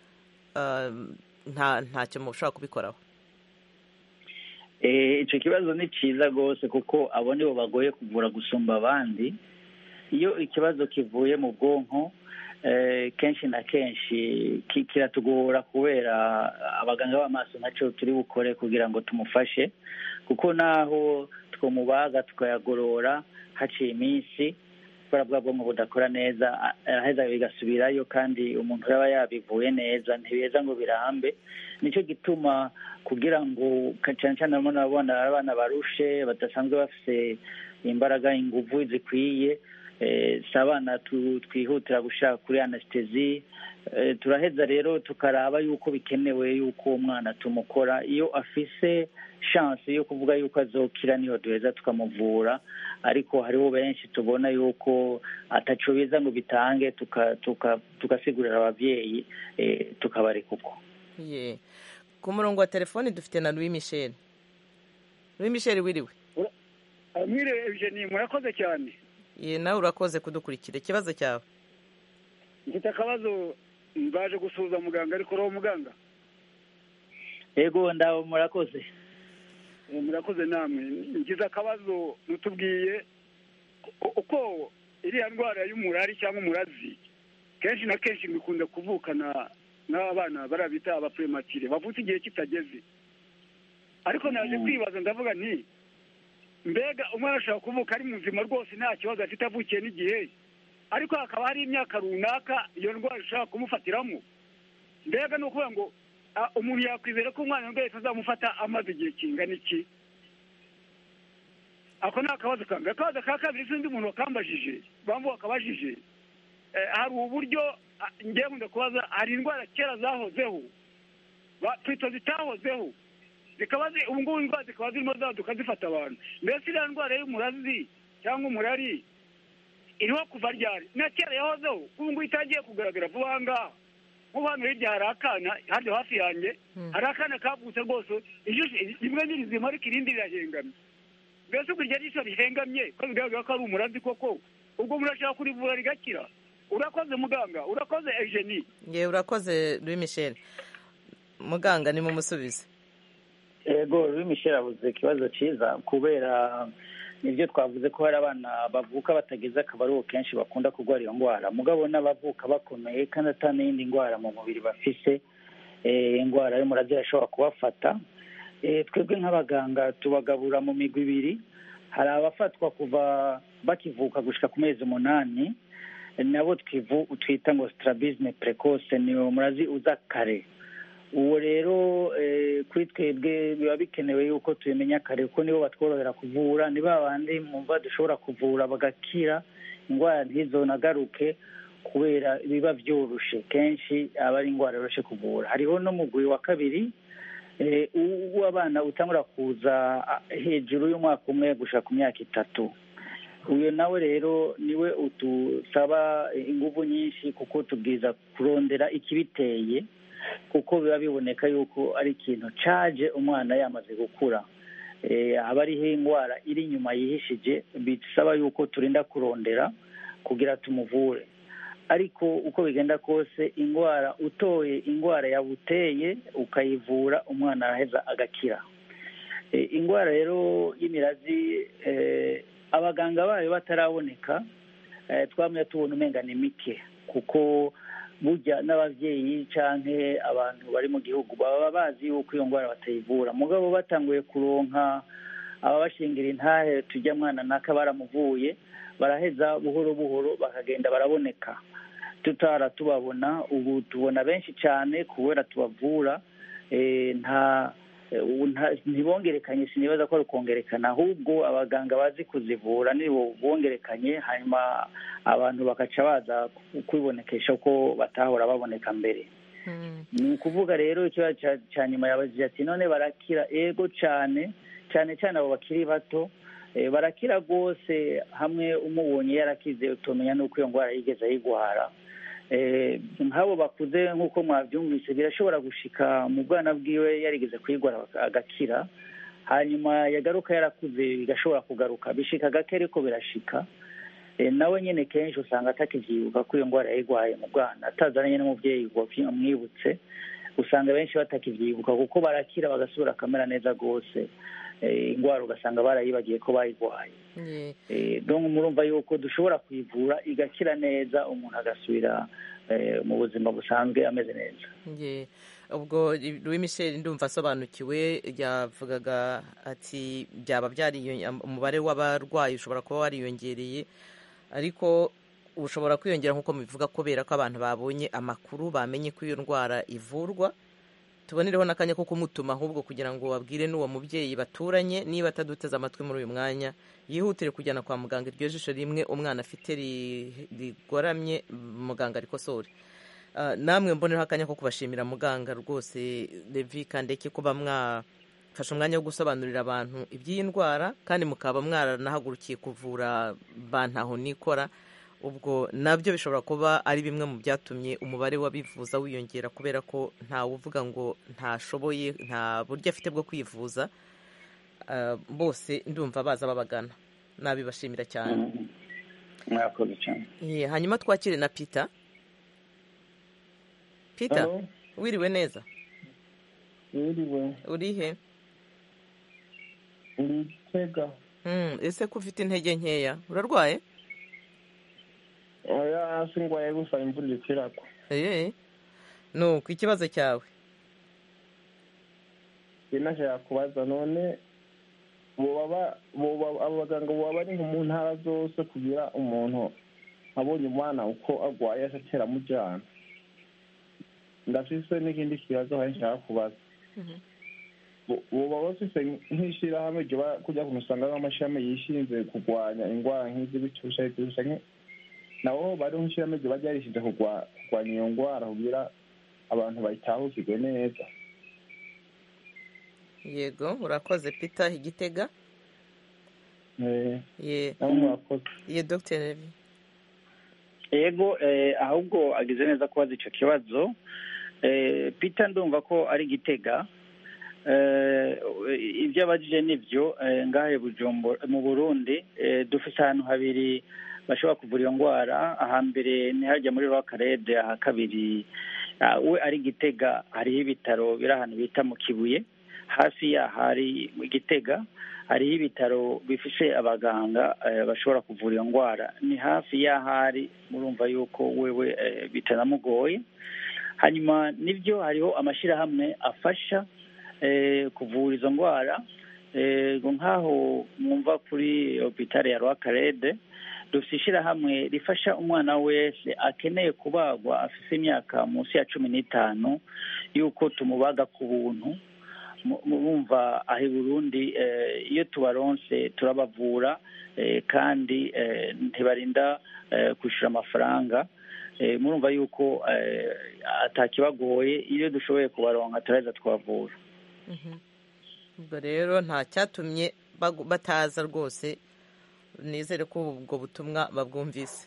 ntacyo mushobora kubikoraho icyo kibazo ni cyiza rwose kuko abo nibo bagoye kuvura gusumba abandi iyo ikibazo kivuye mu bwonko kenshi na kenshi kiratugora kubera abaganga b'amaso nacyo turi bukore kugira ngo tumufashe kuko naho twamubaga tukayagorora haciye iminsi kubera bwa bwonko budakora neza aheza bigasubirayo kandi umuntu yaba yabivuye neza ntibeza ngo birambe nicyo gituma kugira ngo cyane cyane abana abana barushe badasanzwe bafite imbaraga ingufu zikwiye si abana twihutira gushaka kuri anesitezi turaheza rero tukaraba yuko bikenewe yuko umwana tumukora iyo afise shansi yo kuvuga yuko azokira niyo duheza tukamuvura ariko hariho benshi tubona yuko ataco biza ngo bitange tugasigurira ababyeyi tukabareka uko ku murongo wa telefoni dufite na louis michel louis michel wiriwe mwiriwe eugenie murakoze cyane ye nawe urakoze kudukurikira ikibazo cyawe mfite akabazo mbaje gusuhuza muganga ariko uriho muganga yego ndawe murakoze murakoze namwe ngize akabazo mutubwiye uko iriya ndwara y'umurari cyangwa umurazi kenshi na kenshi bikunda kuvukana n'abana barabita abapurematire bavutse igihe kitageze ariko naje kwibaza ndavuga nti mbega umwana ashobora kuvuka ari muzima rwose nta kibazo afite avukiye n'igihe ariko hakaba hari imyaka runaka iyo ndwara ishobora kumufatiramo mbega ni ukuvuga ngo umuntu yakwizera ko umwana wese azamufata amaze igihe kingana iki ako ni akabazo kamwe akabazo ka kabiri sinzi umuntu wakambajije bambu wakabajije hari uburyo ngiye nkunda kubaza hari indwara kera zahozeho twita zitahozeho zikaba ubu ngubu indwara zikaba zirimo zaduka zifata abantu mbese iriya ndwara y'umurazi cyangwa umurari iriho kuva ryari na kera yahozeho ubu ngubu itangiye kugaragara vuba aha ngaha nk'ubu hano hirya hari akana hano hafi yanjye hari akana kavutse rwose ijisho rimwe ni rizima ariko irindi rirahengamye mbese ubu iryo jisho rihengamye ko bigaragara ko ari umurazi koko ubwo murashaka kurivura rigakira urakoze muganga urakoze eugenie ye urakoze louis michel muganga ni mumusubize yego louis michel abuze ikibazo cyiza kubera nibyo twavuze ko hari abana bavuka batageze akabaruhu kenshi bakunda kurwara iyo ndwara mugabo n'abavuka bakomeye kandi atari n'iyindi ndwara mu mubiri bafise indwara y'umurazi irashobora kubafata twebwe nk'abaganga tubagabura mu migwi ibiri hari abafatwa kuva bakivuka gushyika ku mezi umunani nabo twita ngo sitarabizime purekose ni umurazi uza kare uwo rero kuri twebwe biba bikenewe yuko tubimenya kare kuko nibo batworohera kuvura ni ba bandi mwumva dushobora kuvura bagakira indwara ntizonagaruke kubera biba byoroshe kenshi aba ari indwara yoroshe kuvura hariho n'umugwi wa kabiri w'abana utangura kuza hejuru y'umwaka umwe gushaka ku myaka itatu uyu nawe rero niwe udusaba ingufu nyinshi kuko tubwiza kurondera ikibiteye kuko biba biboneka yuko ari ikintu caje umwana yamaze gukura haba ariho indwara iri inyuma yihishije bisaba yuko turinda kurondera kugira tumuvure ariko uko bigenda kose indwara utoye indwara yabuteye ukayivura umwana araheza agakira indwara rero y'imirazi abaganga bayo bataraboneka twamye tubona umenga ni mike kuko burya n'ababyeyi cyangwa abantu bari mu gihugu baba bazi yuko iyo ndwara batayivura mugabo batanguye kuronka ababashingira intahe tujya mwana naka baramuvuye baraheza buhoro buhoro bakagenda baraboneka tutara tubabona ubu tubona benshi cyane kubera tubavura nta ntibongerekanye sinibaza ko ari ukongerekana ahubwo abaganga bazi kuzivura nibo bongerekanye hanyuma abantu bagaca baza kwibonekesha ko batahora baboneka mbere ni ukuvuga rero ikibazo cya nyuma yabajije ati none barakira ego cyane cyane cyane abo bakiri bato barakira rwose hamwe umubonye yarakize utumenya n'uko iyo ndwara yigeze ayigwara nk'abo bakuze nk'uko mwabyumvise birashobora gushika mu bwana bwiwe yarigeze kuyigwara agakira hanyuma yagaruka yarakuze bigashobora kugaruka bishika gake ariko birashika nawe nyine kenshi usanga atakibyibuka ko iyo ndwara yayigwaye mu bwana atazananye n'umubyeyi amwibutse usanga benshi batakibyibuka kuko barakira bagasubira akamera neza rwose indwara ugasanga barayibagiye ko bayirwaye murumva yuko dushobora kuyivura igakira neza umuntu agasubira mu buzima busanzwe ameze neza ubwo Louis Michel ndumva asobanukiwe yavugaga ati byaba umubare w'abarwayi ushobora kuba wariyongereye ariko ushobora kwiyongera nk'uko mubivuga kubera ko abantu babonye amakuru bamenye ko iyo ndwara ivurwa tubonereho n'akanya ko kumutuma ahubwo kugira ngo babwire n'uwo mubyeyi baturanye niba ataduteze amatwi muri uyu mwanya yihutire kujyana kwa muganga iryo jisho rimwe umwana afite rigoramye muganga arikosore namwe mbonereho akanya ko kubashimira muganga rwose levi kandeke kuba mwafashe umwanya wo gusobanurira abantu iby'iyi ndwara kandi mukaba mwaranahagurukiye kuvura bantaho nikora ubwo nabyo bishobora kuba ari bimwe mu byatumye umubare w'abivuza wiyongera kubera ko ntawe uvuga ngo ntashoboye nta buryo afite bwo kwivuza bose ndumva baza babagana nabibashimira cyane mwakoze cyane hanyuma twakire na pita pita wiriwe neza wiriwe urihe uri gitega ese ko ufite intege nkeya urarwaye oya hasi ngwaye gusa imvura iri kwiragwa eee nuko ikibazo cyawe nashaka kubaza none abaganga baba bari mu ntara zose kugira umuntu abonye umwana uko arwaye atera amujyana ndafise n'ikindi kibazo hari nshaka kubaza boba bafise nk'ishyirahamwe kujya kumusanga nk'amashami yishinze kurwanya indwara nk'izi bitusha bitusha nabo bari nk'ishyirahamwe riba ryarishinze kurwanya iyo ndwara kugira abantu bayitahukirwe neza yego urakoze peter igitega ye dogiteri yego ahubwo agize neza kubaza icyo kibazo peter ndumva ko ari igitega ibyo abajije nibyo ngahe mu burundi dufite ahantu habiri bashobora kuvura iyo ndwara ahambere ntihajya muri rwakarede aha kabiri we ari gitega hariho ibitaro biri ahantu bita mu kibuye hafi yaho hari mu gitega hariho ibitaro bifishe abaganga bashobora kuvura iyo ndwara ni hafi y'aho ari murumva yuko wewe bitanamugoye hanyuma nibyo hariho amashyirahamwe afasha kuvura izo ndwara nk'aho mwumva kuri hopitale ya rwakarede dufite ishyirahamwe rifasha umwana wese akeneye kubagwa afite imyaka munsi ya cumi n'itanu y'uko tumubaga ku buntu murumva aho i burundi iyo tubaronse turabavura kandi ntibarinda kwishyura amafaranga murumva yuko atakibagoye iyo dushoboye kubaronka turaheza twavura ubwo rero nta cyatumye bataza rwose nizere ko ubwo butumwa babwumvise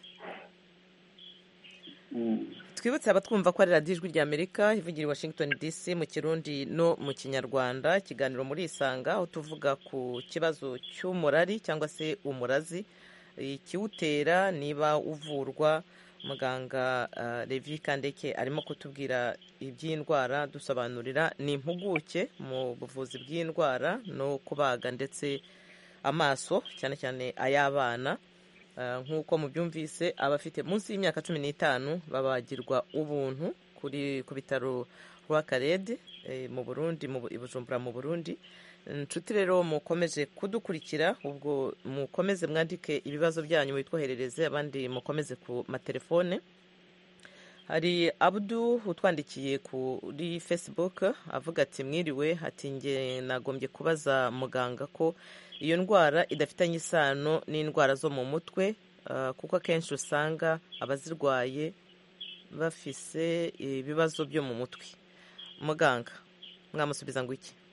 twibutse abatwumva ko ari radiyo ijwi rya amerika ivugira i washington dc mu kirundi no mu kinyarwanda ikiganiro muri isanga aho tuvuga ku kibazo cy'umurari cyangwa se umurazi ikiwutera niba uvurwa muganga Levi kandeke arimo kutubwira iby'indwara dusobanurira ni impuguke mu buvuzi bw'indwara no kubaga ndetse amaso cyane cyane ay'abana nk'uko mubyumvise abafite munsi y'imyaka cumi n'itanu babagirwa ubuntu kuri ku bitaro rwa karede mu burundi i bujumbura mu burundi inshuti rero mukomeje kudukurikira ubwo mukomeze mwandike ibibazo byanyu bitwoherereze abandi mukomeze ku matelefone hari abudu utwandikiye kuri facebook avuga ati mwiriwe ati nge nagombye kubaza muganga ko iyo ndwara idafitanye isano n'indwara zo mu mutwe kuko akenshi usanga abazirwaye bafise ibibazo byo mu mutwe muganga mwamusubiza ngo iki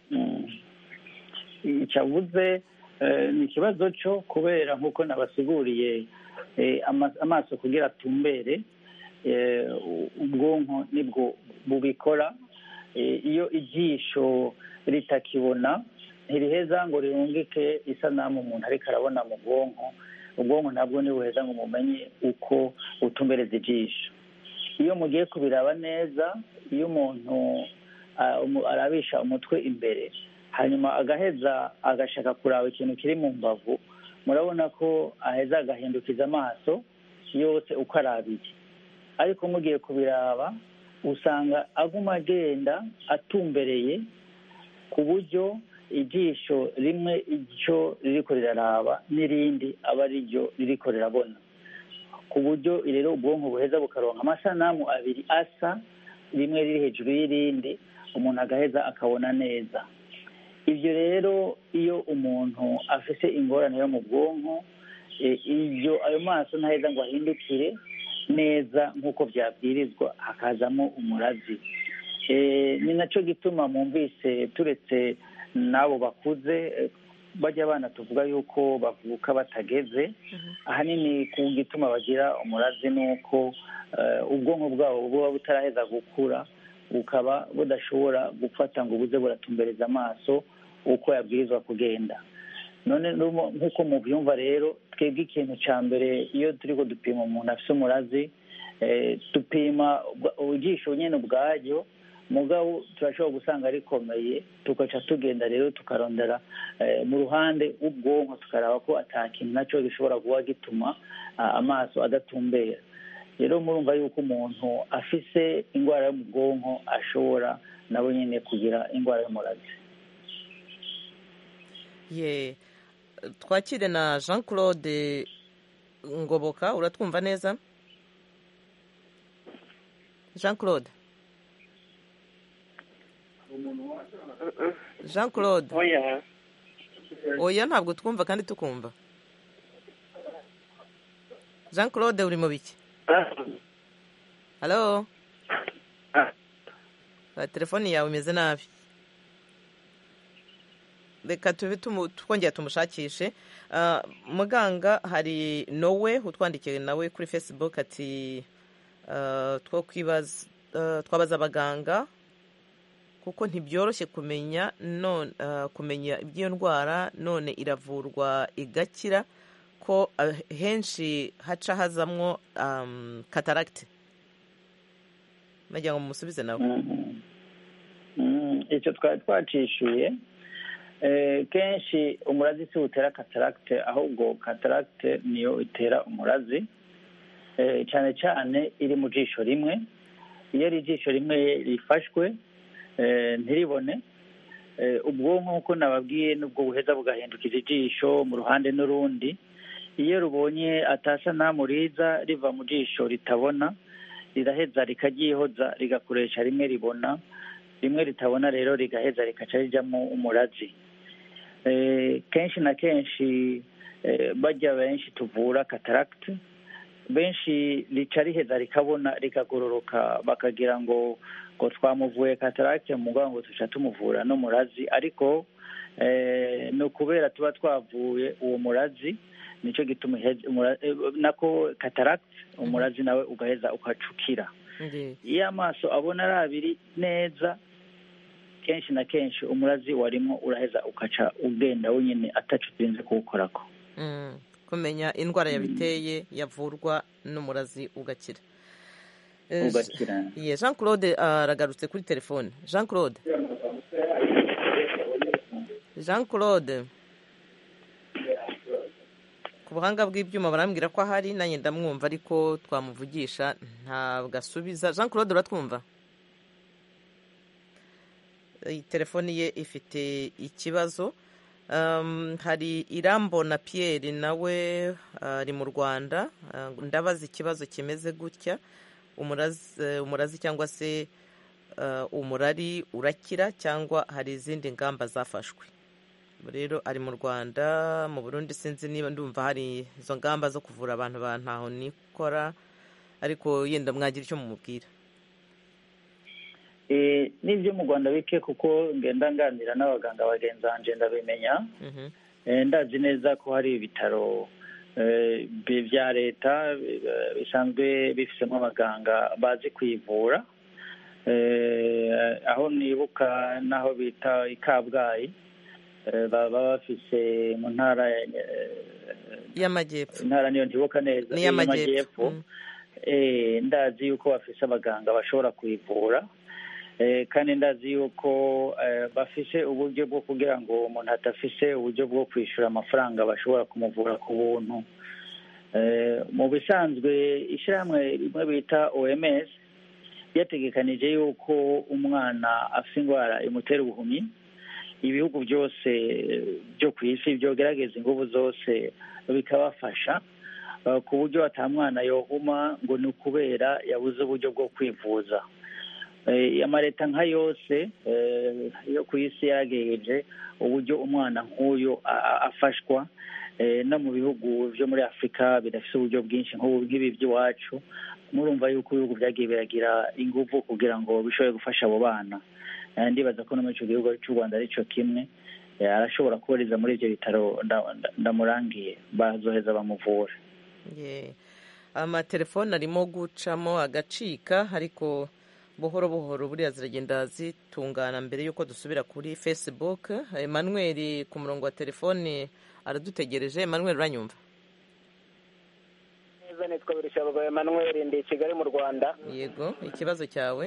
icyavuze ni ikibazo cyo kubera nk'uko nabasiguriye amaso kugira atumbere ubwonko nibwo bubikora iyo ijisho ritakibona ntiriheza ngo rirungike isanamu umuntu ariko arabona mu bwonko ubwonko ntabwo ntibuheza ngo mumenye uko utumbereza ijisho iyo mugiye kubiraba neza iyo umuntu arabisha umutwe imbere hanyuma agaheza agashaka kuraba ikintu kiri mu mbavu murabona ko aheza agahindukiza amaso yose uko arabiye ariko mugiye kubiraba usanga aguma agenda atumbereye ku buryo ijisho rimwe icyo ririko riraraba n'irindi aba ari ryo ririko rirabona ku buryo rero ubwonko buheza bukaronka amasanamu abiri asa rimwe riri hejuru y'irindi umuntu agaheza akabona neza ibyo rero iyo umuntu afite ingorane yo mu bwonko iyo ayo maso ntaheza ngo ahindukire neza nk'uko byabwirizwa hakazamo umurazi ni nacyo gituma mwumvise turetse n'abo bakuze bajya abana tuvuga yuko bavuka batageze ahanini ku gituma bagira umurazi ni uko ubwonko bwabo buba butaraheza gukura bukaba budashobora gufata ngo buze buratumbereza amaso uko yabwirizwa kugenda none nk'uko mubyumva rero twebwe ikintu cya mbere iyo turi ko dupima umuntu afite umurazi dupima ijisho nyine ubwaryo mugabo turashobora gusanga rikomeye tugaca tugenda rero tukarondera mu ruhande rw'ubwonko tukaraba ko atakintu nacyo gishobora kuba gituma amaso adatumbera rero murumva yuko umuntu afise indwara yo mu bwonko ashobora nabo nyine kugira indwara y'umurazi ye twakire na jean claude ngoboka uratwumva neza jean claude jean claude oya ntabwo twumva kandi tukumva jean claude uri mu biki halo telefoni yawe imeze nabi reka tube twongera tumushakishe muganga hari nowe utwandikiye nawe kuri facebook ati twabaza abaganga kuko ntibyoroshye kumenya kumenya iby'iyo ndwara none iravurwa igakira ko henshi haca hazamwo kataragiti nagira ngo mumusubize nawe icyo twari twacishuye kenshi umurazi si utera kataragite ahubwo kataragite niyo itera umurazi cyane cyane iri mu jisho rimwe iyo ari ijisho rimwe rifashwe ntiribone ubwonko nk'uko nababwiye nubwo buheza bugahindukiza ijisho mu ruhande n'urundi iyo rubonye atasanamu riza riva mu jisho ritabona riraheza rikaryihoza rigakoresha rimwe ribona rimwe ritabona rero rigaheza rikaca rijamo umurazi Eh, kenshi na kenshi eh, bajya benshi tuvura kataragiti benshi rica riheza rikabona rikagororoka bakagira ngo ngo twamuvuye kataragiti mu mugabo ngo tuca tumuvura n'umurazi ariko eh, ni ukubera tuba twavuye uwo murazi nicyo gituma iheze- umura- eh, nako kataragiti umurazi nawe ugaheza ukacukira Ndi. iyo amaso abona ari abiri neza kenshi na kenshi umurazi warimo uraheza ukaca ugenda wenyine atacu utinze kuwukorako Mm. kumenya indwara yabiteye yavurwa n'umurazi ugakira Eh, ugakira Ye, Jean Claude aragarutse kuri telefone Jean Claude Jean Claude ku buhanga bw'ibyuma barambwira ko ahari nanjye ndamwumva ariko twamuvugisha ntabwo asubiza Jean Claude uratwumva iyi telefoni ye ifite ikibazo Um, hari irambo na Pierre nawe ari mu Rwanda Uh, ndabaza ikibazo kimeze gutya umurazi eh, umurazi cyangwa se uh, umurari urakira cyangwa hari izindi ngamba zafashwe rero ari mu Rwanda mu Burundi sinzi niba ndumva hari izo ngamba zo kuvura abantu ba ntaho nikora ariko yenda mwagira icyo mumubwira Eh, n'ibyo mu rwanda bike kuko ngenda nganira n'abaganga bagenzi banjye ndabimenya Mhm. Eh, ndazi neza ko hari ibitaro eh, bi- bya leta eh, bisanzwe bifitemo abaganga bazi kwivura Eh, aho nibuka n'aho bita i kabgayi eh, baba bafise mu ntara eh, y'amajyepfo intara niyo ntibuka neza Ni eh, iy'amajyepfo. y'amajyepfo. Eh, ndazi yuko bafise abaganga bashobora kwivura Eh, kandi ndazi yuko eh, bafise uburyo bwo kugira ngo umuntu adafise uburyo bwo kwishyura amafaranga bashobora kumuvura ku buntu Eh, mu bisanzwe ishyirahamwe rimwe bita oms ryategekanije yuko umwana afite indwara imutera ubuhumyi ibihugu byose byo ku isi byogerageza ingufu zose bikabafasha eh, ku buryo atamwana yohuma ngo ni ukubera yabuze uburyo bwo kwivuza Eh, amaleta nka yose eh, yo ku isi yaragejeje uburyo umwana nk'uyu a- a- afashwa eh, no mu bihugu byo muri afurika bidafite uburyo bwinshi nk'ubu nk'ibi by'iwacu murumva yuko ibihugu byagiye biragira ingufu kugira ngo bishobore gufasha abo bana Eh, ndibaza ko no muri icyo gihugu cy'u rwanda aricyo kimwe Eh, arashobora kubariza muri ibyo bitaro nda- nda- ndamurangiye bazoheza bamuvura Ye. amatelefone arimo gucamo agacika ariko buhoro buhoro buriya ziragenda zitungana mbere y'uko dusubira kuri facebook emmanuel ku murongo wa telefone aradutegereje emmanuel uranyumva neza nitwa birishabagabo emmanuel ndi i kigali mu rwanda yego ikibazo cyawe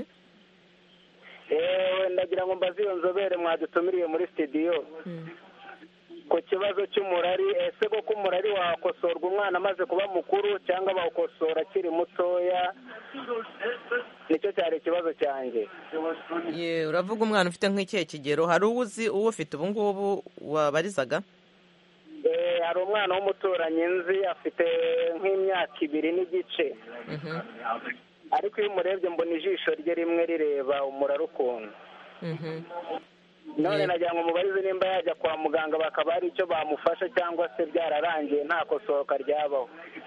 eee ndagira ngo mbaze iyo nzobere mwadutumiriye muri studio ku kibazo cy'umurari ese koko umurari wakosorwa umwana amaze kuba mukuru cyangwa bawukosora akiri mutoya nicyo cyari ikibazo cyanjye ye uravuga umwana ufite nk'ikihe kigero hari uwo uzi uwo ufite ubu ngubu wabarizaga Eh, hari umwana w'umuturanyi nzi afite nk'imyaka ibiri n'igice Mhm, ariko iyo umurebye mbona ijisho rye rimwe rireba umurari ukuntu mhm. none Ye. nagira ngo mubarize nimba yajya kwa muganga bakaba hari icyo bamufasha cyangwa se byararangiye nta kosohoka ryabaho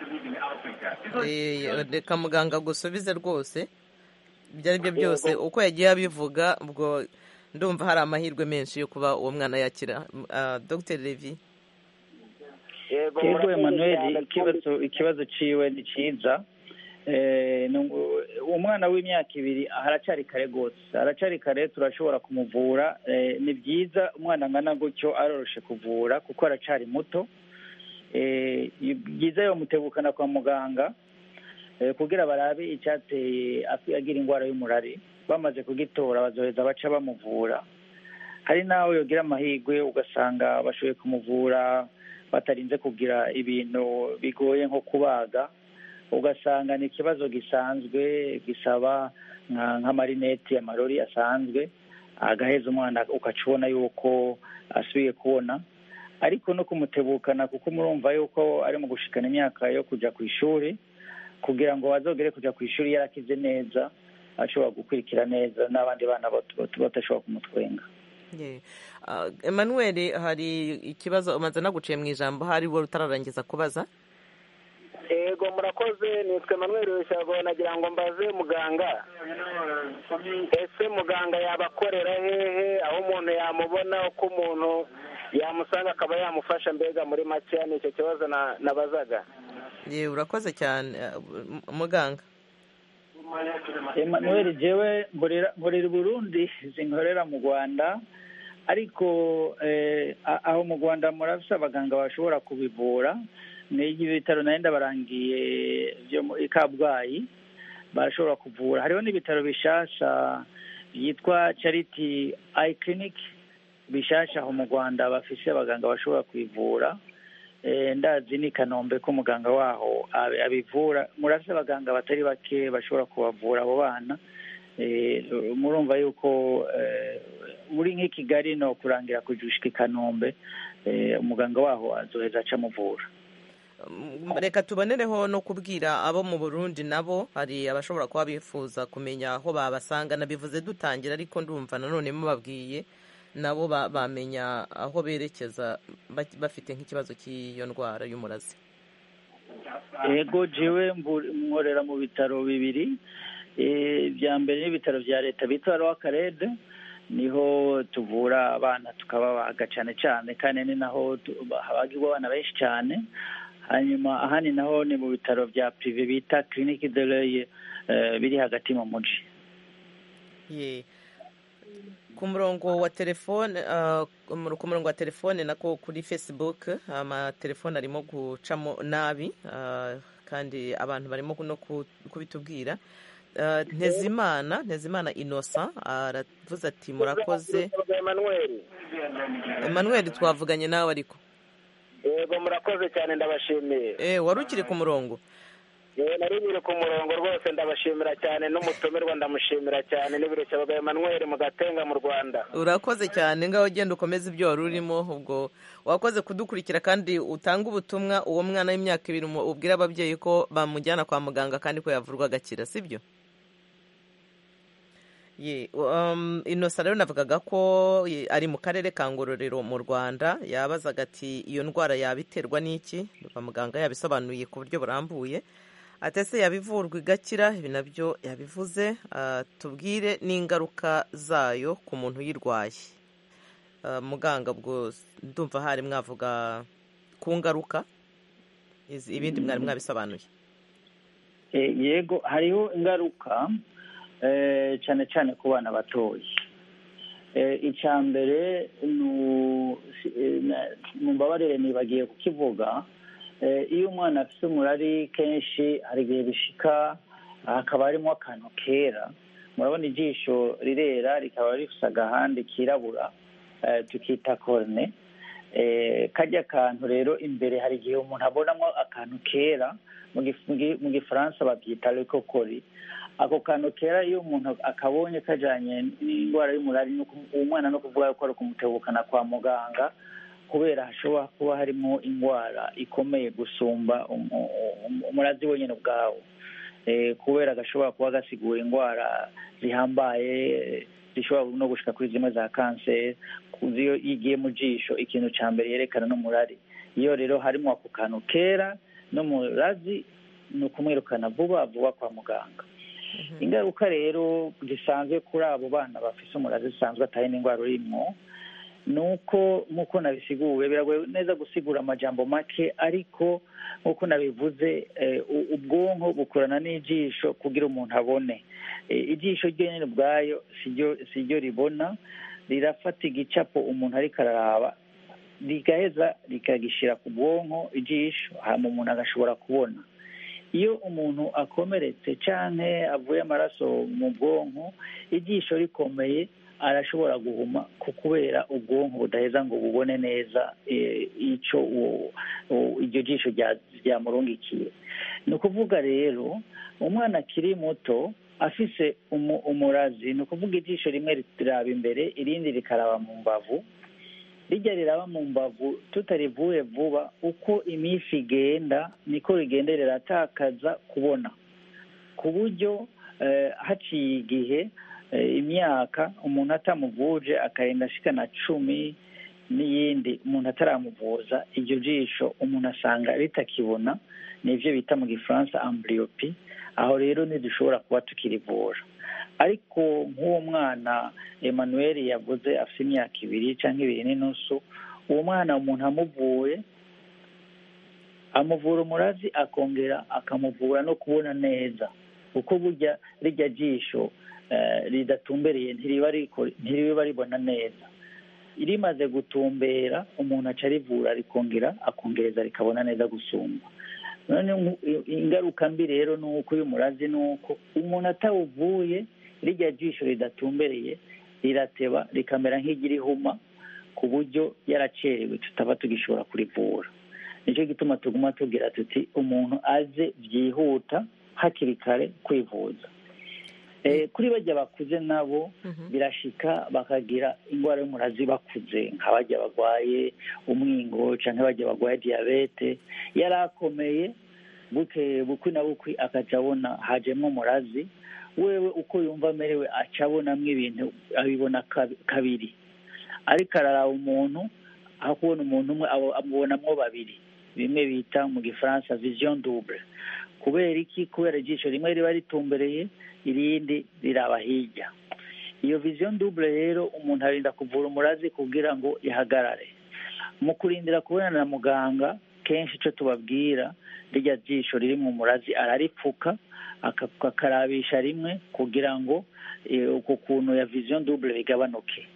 Eh, reka muganga agusubize rwose ibyo ari byo byose uko yagiye abivuga ubwo ndumva hari amahirwe menshi yo kuba uwo mwana yakira Ah, dr levi yego yego murakoze emmanuel cyane. ikibazo ikibazo ciwe ni ciza Eh, ni ngo- umwana w'imyaka ibiri haracyari kare rwose haracyari kare turashobora kumuvura Eh, ni byiza umwana angana gutyo aroroshe kuvura kuko aracyari muto Eh, ni byiza yomutegukana kwa muganga eh, kugira barabe icyateye afi- agira indwara y'umurari bamaze kugitora bazoheza baca bamuvura hari n'aho yogira amahirwe ugasanga bashoboye kumuvura batarinze kugira ibintu bigoye nko kubaga ugasanga ni ikibazo gisanzwe gisaba nka- nk'amarineti amarori asanzwe agaheza umwana ugaca ubona yuko asubiye kubona ariko no kumutebukana kuko murumva yuko ari mu gushikana imyaka yo kujya ku ishuri kugira ngo bazogere kujya ku ishuri yarakize neza ashobora gukurikira neza n'abandi bana batashobora kumutwenga emmanuel hari ikibazo umaze naguciye mu ijambo hari wowe utararangiza kubaza yego murakoze nitwe Emmanuel Rushago nagira ngo mbaze muganga ese muganga yabakorera hehe aho umuntu yamubona uko umuntu yamusanga akaba yamufasha mbega muri make ni icyo kibazo nabazaga yewe urakoze cyane muganga Emmanuel jewe nkorera Burundi zinkorera mu Rwanda ariko aho mu Rwanda murafise abaganga bashobora kubivura n'igi bitaro nari barangiye byo muri Kabgayi barashobora kuvura hariho n'ibitaro bishasha byitwa Charity Eye Clinic bishasha aho mu Rwanda bafise abaganga bashobora kwivura ndazi ni kanombe ko muganga waho abivura murafise abaganga batari bake bashobora kubavura abo bana murumva yuko uri nk'i kigali no kurangira kujushika i kanombe umuganga waho azoheza aca amuvura reka tubonereho no kubwira abo mu burundi nabo hari abashobora kuba bifuza kumenya aho babasanga nabivuze dutangira ariko ndumva nanone mubabwiye nabo bamenya aho berekeza bafite nk'ikibazo cy'iyo ndwara y'umurazi yego jiwe nkorera mu bitaro bibiri bya mbere n'ibitaro bya leta bita rwakarede niho tuvura abana tukababaga cyane cyane kandi ni naho habagirwa abana benshi cyane hanyuma ahandi naho ni mu bitaro bya pirive bita kirinike de reye biri hagati mu mujyi ku murongo wa telefone ku murongo wa telefone nako kuri facebook amatelefone arimo gucamo nabi kandi abantu barimo no kubitubwira ntezimana ntezimana inosa aravuze ati murakoze Emmanuel twavuganye nawe ariko yego murakoze cyane ndabashimiye wari ukiri ku murongo nari nyiri ku murongo rwose ndabashimira cyane n'umutumirwa ndamushimira cyane n'ibireshya bwa Emmanuel mu gatenga mu rwanda urakoze cyane ngaho ugenda ukomeza ibyo wari urimo ubwo wakoze kudukurikira kandi utanga ubutumwa uwo mwana w'imyaka ibiri ubwira ababyeyi ko bamujyana kwa muganga kandi ko yavurwa agakira sibyo inosa rero navugaga ko ari mu karere ka ngororero mu rwanda yabazaga ati iyo ndwara yabiterwa n'iki muganga yabisobanuye ku buryo burambuye atese yabivurwa igakira ibi nabyo yabivuze tubwire n'ingaruka zayo ku muntu uyirwaye muganga ubwo ndumva hari mwavuga ku ngaruka ibindi mwari mwabisobanuye yego hariho ingaruka cyane cyane ku bana batoya icya mbere mu mbabarire nibagiye kukivuga iyo umwana afite umurari kenshi hari igihe bishika hakaba harimo akantu kera murabona ijisho rirera rikaba rifite agahande kirabura tukita korone kajya kantu rero imbere hari igihe umuntu abonamo akantu kera mu gifaransa babyita rekokori ako kantu kera iyo umuntu akabonye kajyanye n'indwara y'umurari uwo mwana no kuvuga ko ari ukumutebukana kwa muganga kubera hashobora kuba harimo indwara ikomeye gusumba umurazi wenyine ubwawo kubera gashobora kuba gasigura indwara zihambaye zishobora no gushika kuri zimwe za kanseri iyo igiye mu jisho ikintu cya mbere yerekana n'umurari iyo rero harimo ako kantu kera n'umurazi ni ukumwirukana vuba vuba kwa muganga ingaruka rero zisanzwe kuri abo bana bafite umurazi zisanzwe atari n'indwara urimo ni uko nk'uko nabisiguwe biragoye neza gusigura amajambo make ariko nk'uko nabivuze ubwonko bukorana n'ijisho kugira umuntu abone ijisho ryenyine ubwayo si ryo ribona rirafata igicapo umuntu ariko araraba rigaheza rikagishyira ku bwonko ijisho hanyuma umuntu agashobora kubona iyo umuntu akomeretse cyangwa avuye amaraso mu bwonko ijisho rikomeye arashobora guhuma kubera ubwonko budaheza ngo bubone neza icyo iryo jisho ryamurungikiye ni ukuvuga rero umwana akiri muto afise umurazi ni ukuvuga ijisho rimwe riraba imbere irindi rikaraba mu mbavu rijya riraba mu mbavu tutarivuye vuba uko iminsi igenda niko rigenda riratakaza kubona ku buryo haciye igihe imyaka umuntu atamuvuje akagenda ashikana cumi n'iyindi umuntu ataramuvuza iryo jisho umuntu asanga ritakibona nibyo bita mu gifaransa amburiyopi aho rero ntidushobora kuba tukirivura ariko nk'uwo mwana Emmanuel yavuze afite imyaka ibiri cyangwa ibiri n'inusu uwo mwana umuntu amuvuye amuvura umurazi akongera akamuvura no kubona neza kuko burya rijya jisho ridatumbereye ntiriba ribona neza rimaze gutumbera umuntu aca arivura rikongera akongereza rikabona neza gusumba none ingaruka mbi rero ni uko uyu murazi ni uko umuntu atawuvuye rijya jisho ridatumbereye rirateba rikamera nk'igirihuma ku buryo yaracerewe tutaba tugishobora kurivura nicyo gituma tuguma tubwira tuti umuntu aze byihuta hakiri kare kwivuza kuri bajya bakuze nabo birashika bakagira indwara y'umurazi bakuze nk'abajya barwaye umwingo cyangwa bajya barwaye diyabete yari akomeye buke bukwi na bukwi akaca abona hajemo umurazi wewe uko yumva amerewe aca abonamo ibintu abibona kabiri ariko araraba umuntu aho kubona umuntu umwe amubonamo babiri bimwe bita mu gifaransa vision double kubera iki kubera ijisho rimwe riba ritumbereye irindi riraba hirya iyo vision double rero umuntu arinda kuvura umurazi kugira ngo ihagarare mu kurindira kubonana na muganga kenshi icyo tubabwira rijya jisho riri mu murazi araripfuka akakarabisha rimwe kugira ngo uko kuntu ya vision double bigabanuke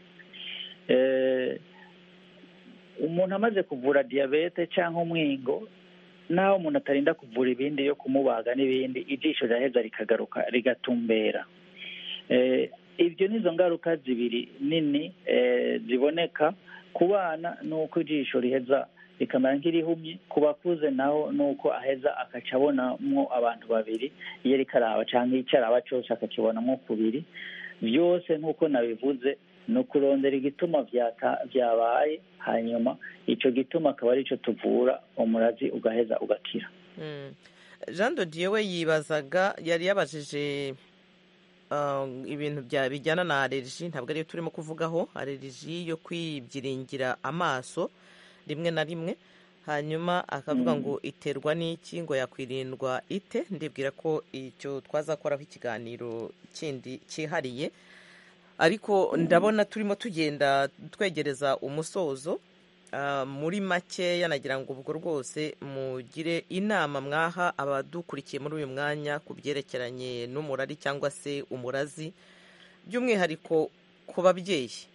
umuntu amaze kuvura diyabete cyangwa umwingo naho umuntu atarinda kuvura ibindi yo kumubaga n'ibindi ijisho riraheza rikagaruka rigatumbera ibyo nizo ngaruka zibiri nini ziboneka ku bana ni uko ijisho riheza rikamera nk'irihumye ku bakuze naho ni uko aheza akaca abonamo abantu babiri iyo ariko araba cyangwa icyo araba cyose akakibonamo kubiri byose nk'uko nabivuze ni ukurondera igituma byabaye hanyuma icyo gituma akaba ari cyo tuvura umurazi ugaheza ugakira jean dodiye we yibazaga yari yabajije ibintu bijyana na aleriji ntabwo ariyo turimo kuvugaho aleriji yo kwibyiringira amaso rimwe na rimwe hanyuma akavuga ngo iterwa n'iki ngo yakwirindwa ite ndibwira ko icyo twazakoraho ikiganiro kindi cyihariye ariko ndabona turimo tugenda twegereza umusozo muri make yanagira ngo ubwo rwose mugire inama mwaha abadukurikiye muri uyu mwanya ku byerekeranye n'umurari cyangwa se umurazi by'umwihariko ku babyeyi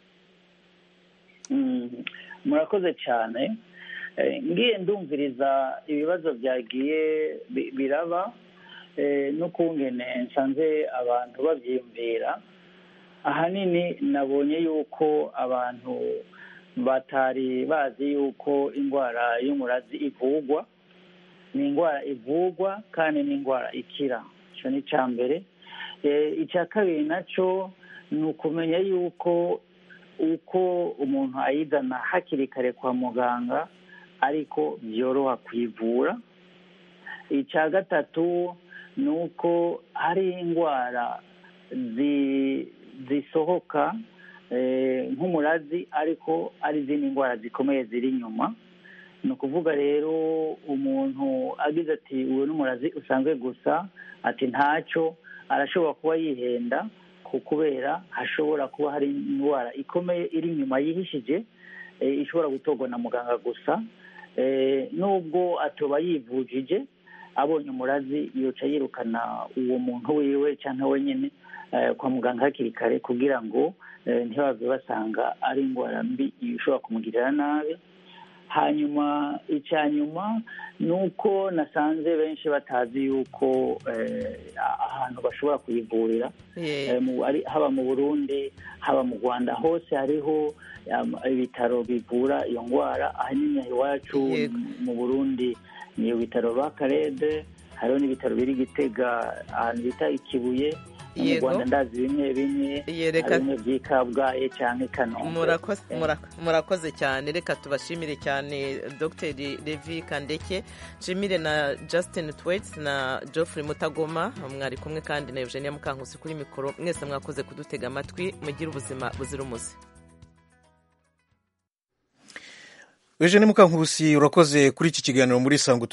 murakoze cyane ngiye ndumviriza ibibazo byagiye biraba n'ukungene nsanze abantu babyiyumvira ahanini nabonye yuko abantu batari bazi yuko indwara y'umurazi ivugwa ni indwara ivugwa kandi ni indwara ikira icyo ni icya mbere icya kabiri nacyo ni ukumenya yuko uko umuntu ayizana hakiri kare kwa muganga ariko byoroha kuyivura icya gatatu ni uko hari indwara zisohoka nk'umurazi ariko ari izindi ndwara zikomeye ziri inyuma ni ukuvuga rero umuntu agize ati uyu n'umurazi usanzwe gusa ati ntacyo arashobora kuba yihenda kubera hashobora kuba hari indwara ikomeye iri inyuma yihishije ishobora gutorwa na muganga gusa nubwo atuba yivujije abonye umurazi yoca yirukana uwo muntu wiwe cyangwa wenyine kwa muganga hakiri kare kugira ngo ntibave basanga ari indwara mbi ishobora kumugirira nabi hanyuma icya nyuma ni uko nasanze benshi batazi yuko ahantu bashobora kuyivurira haba mu burundi haba mu rwanda hose hariho ibitaro bivura iyo ndwara ahanini iwacu mu burundi ni ibitaro ba karede hariho n'ibitaro biri gitega ahantu bita ikibuye mu Yego. rwanda ndazi bimwe bimwe Ye, reka- na bimwe by'ikabwaye cyangwa i kanombe murakoze mura- murakoze cyane reka tubashimire cyane dr levi kandeke nshimire na justin twets na geoffrey mutagoma mwari kumwe kandi na eugenia mukankusi kuri mikoro mwese mwakoze kudutega amatwi mugire ubuzima buzira umuze Eugene Mukankurusi urakoze kuri iki kiganiro muri Sango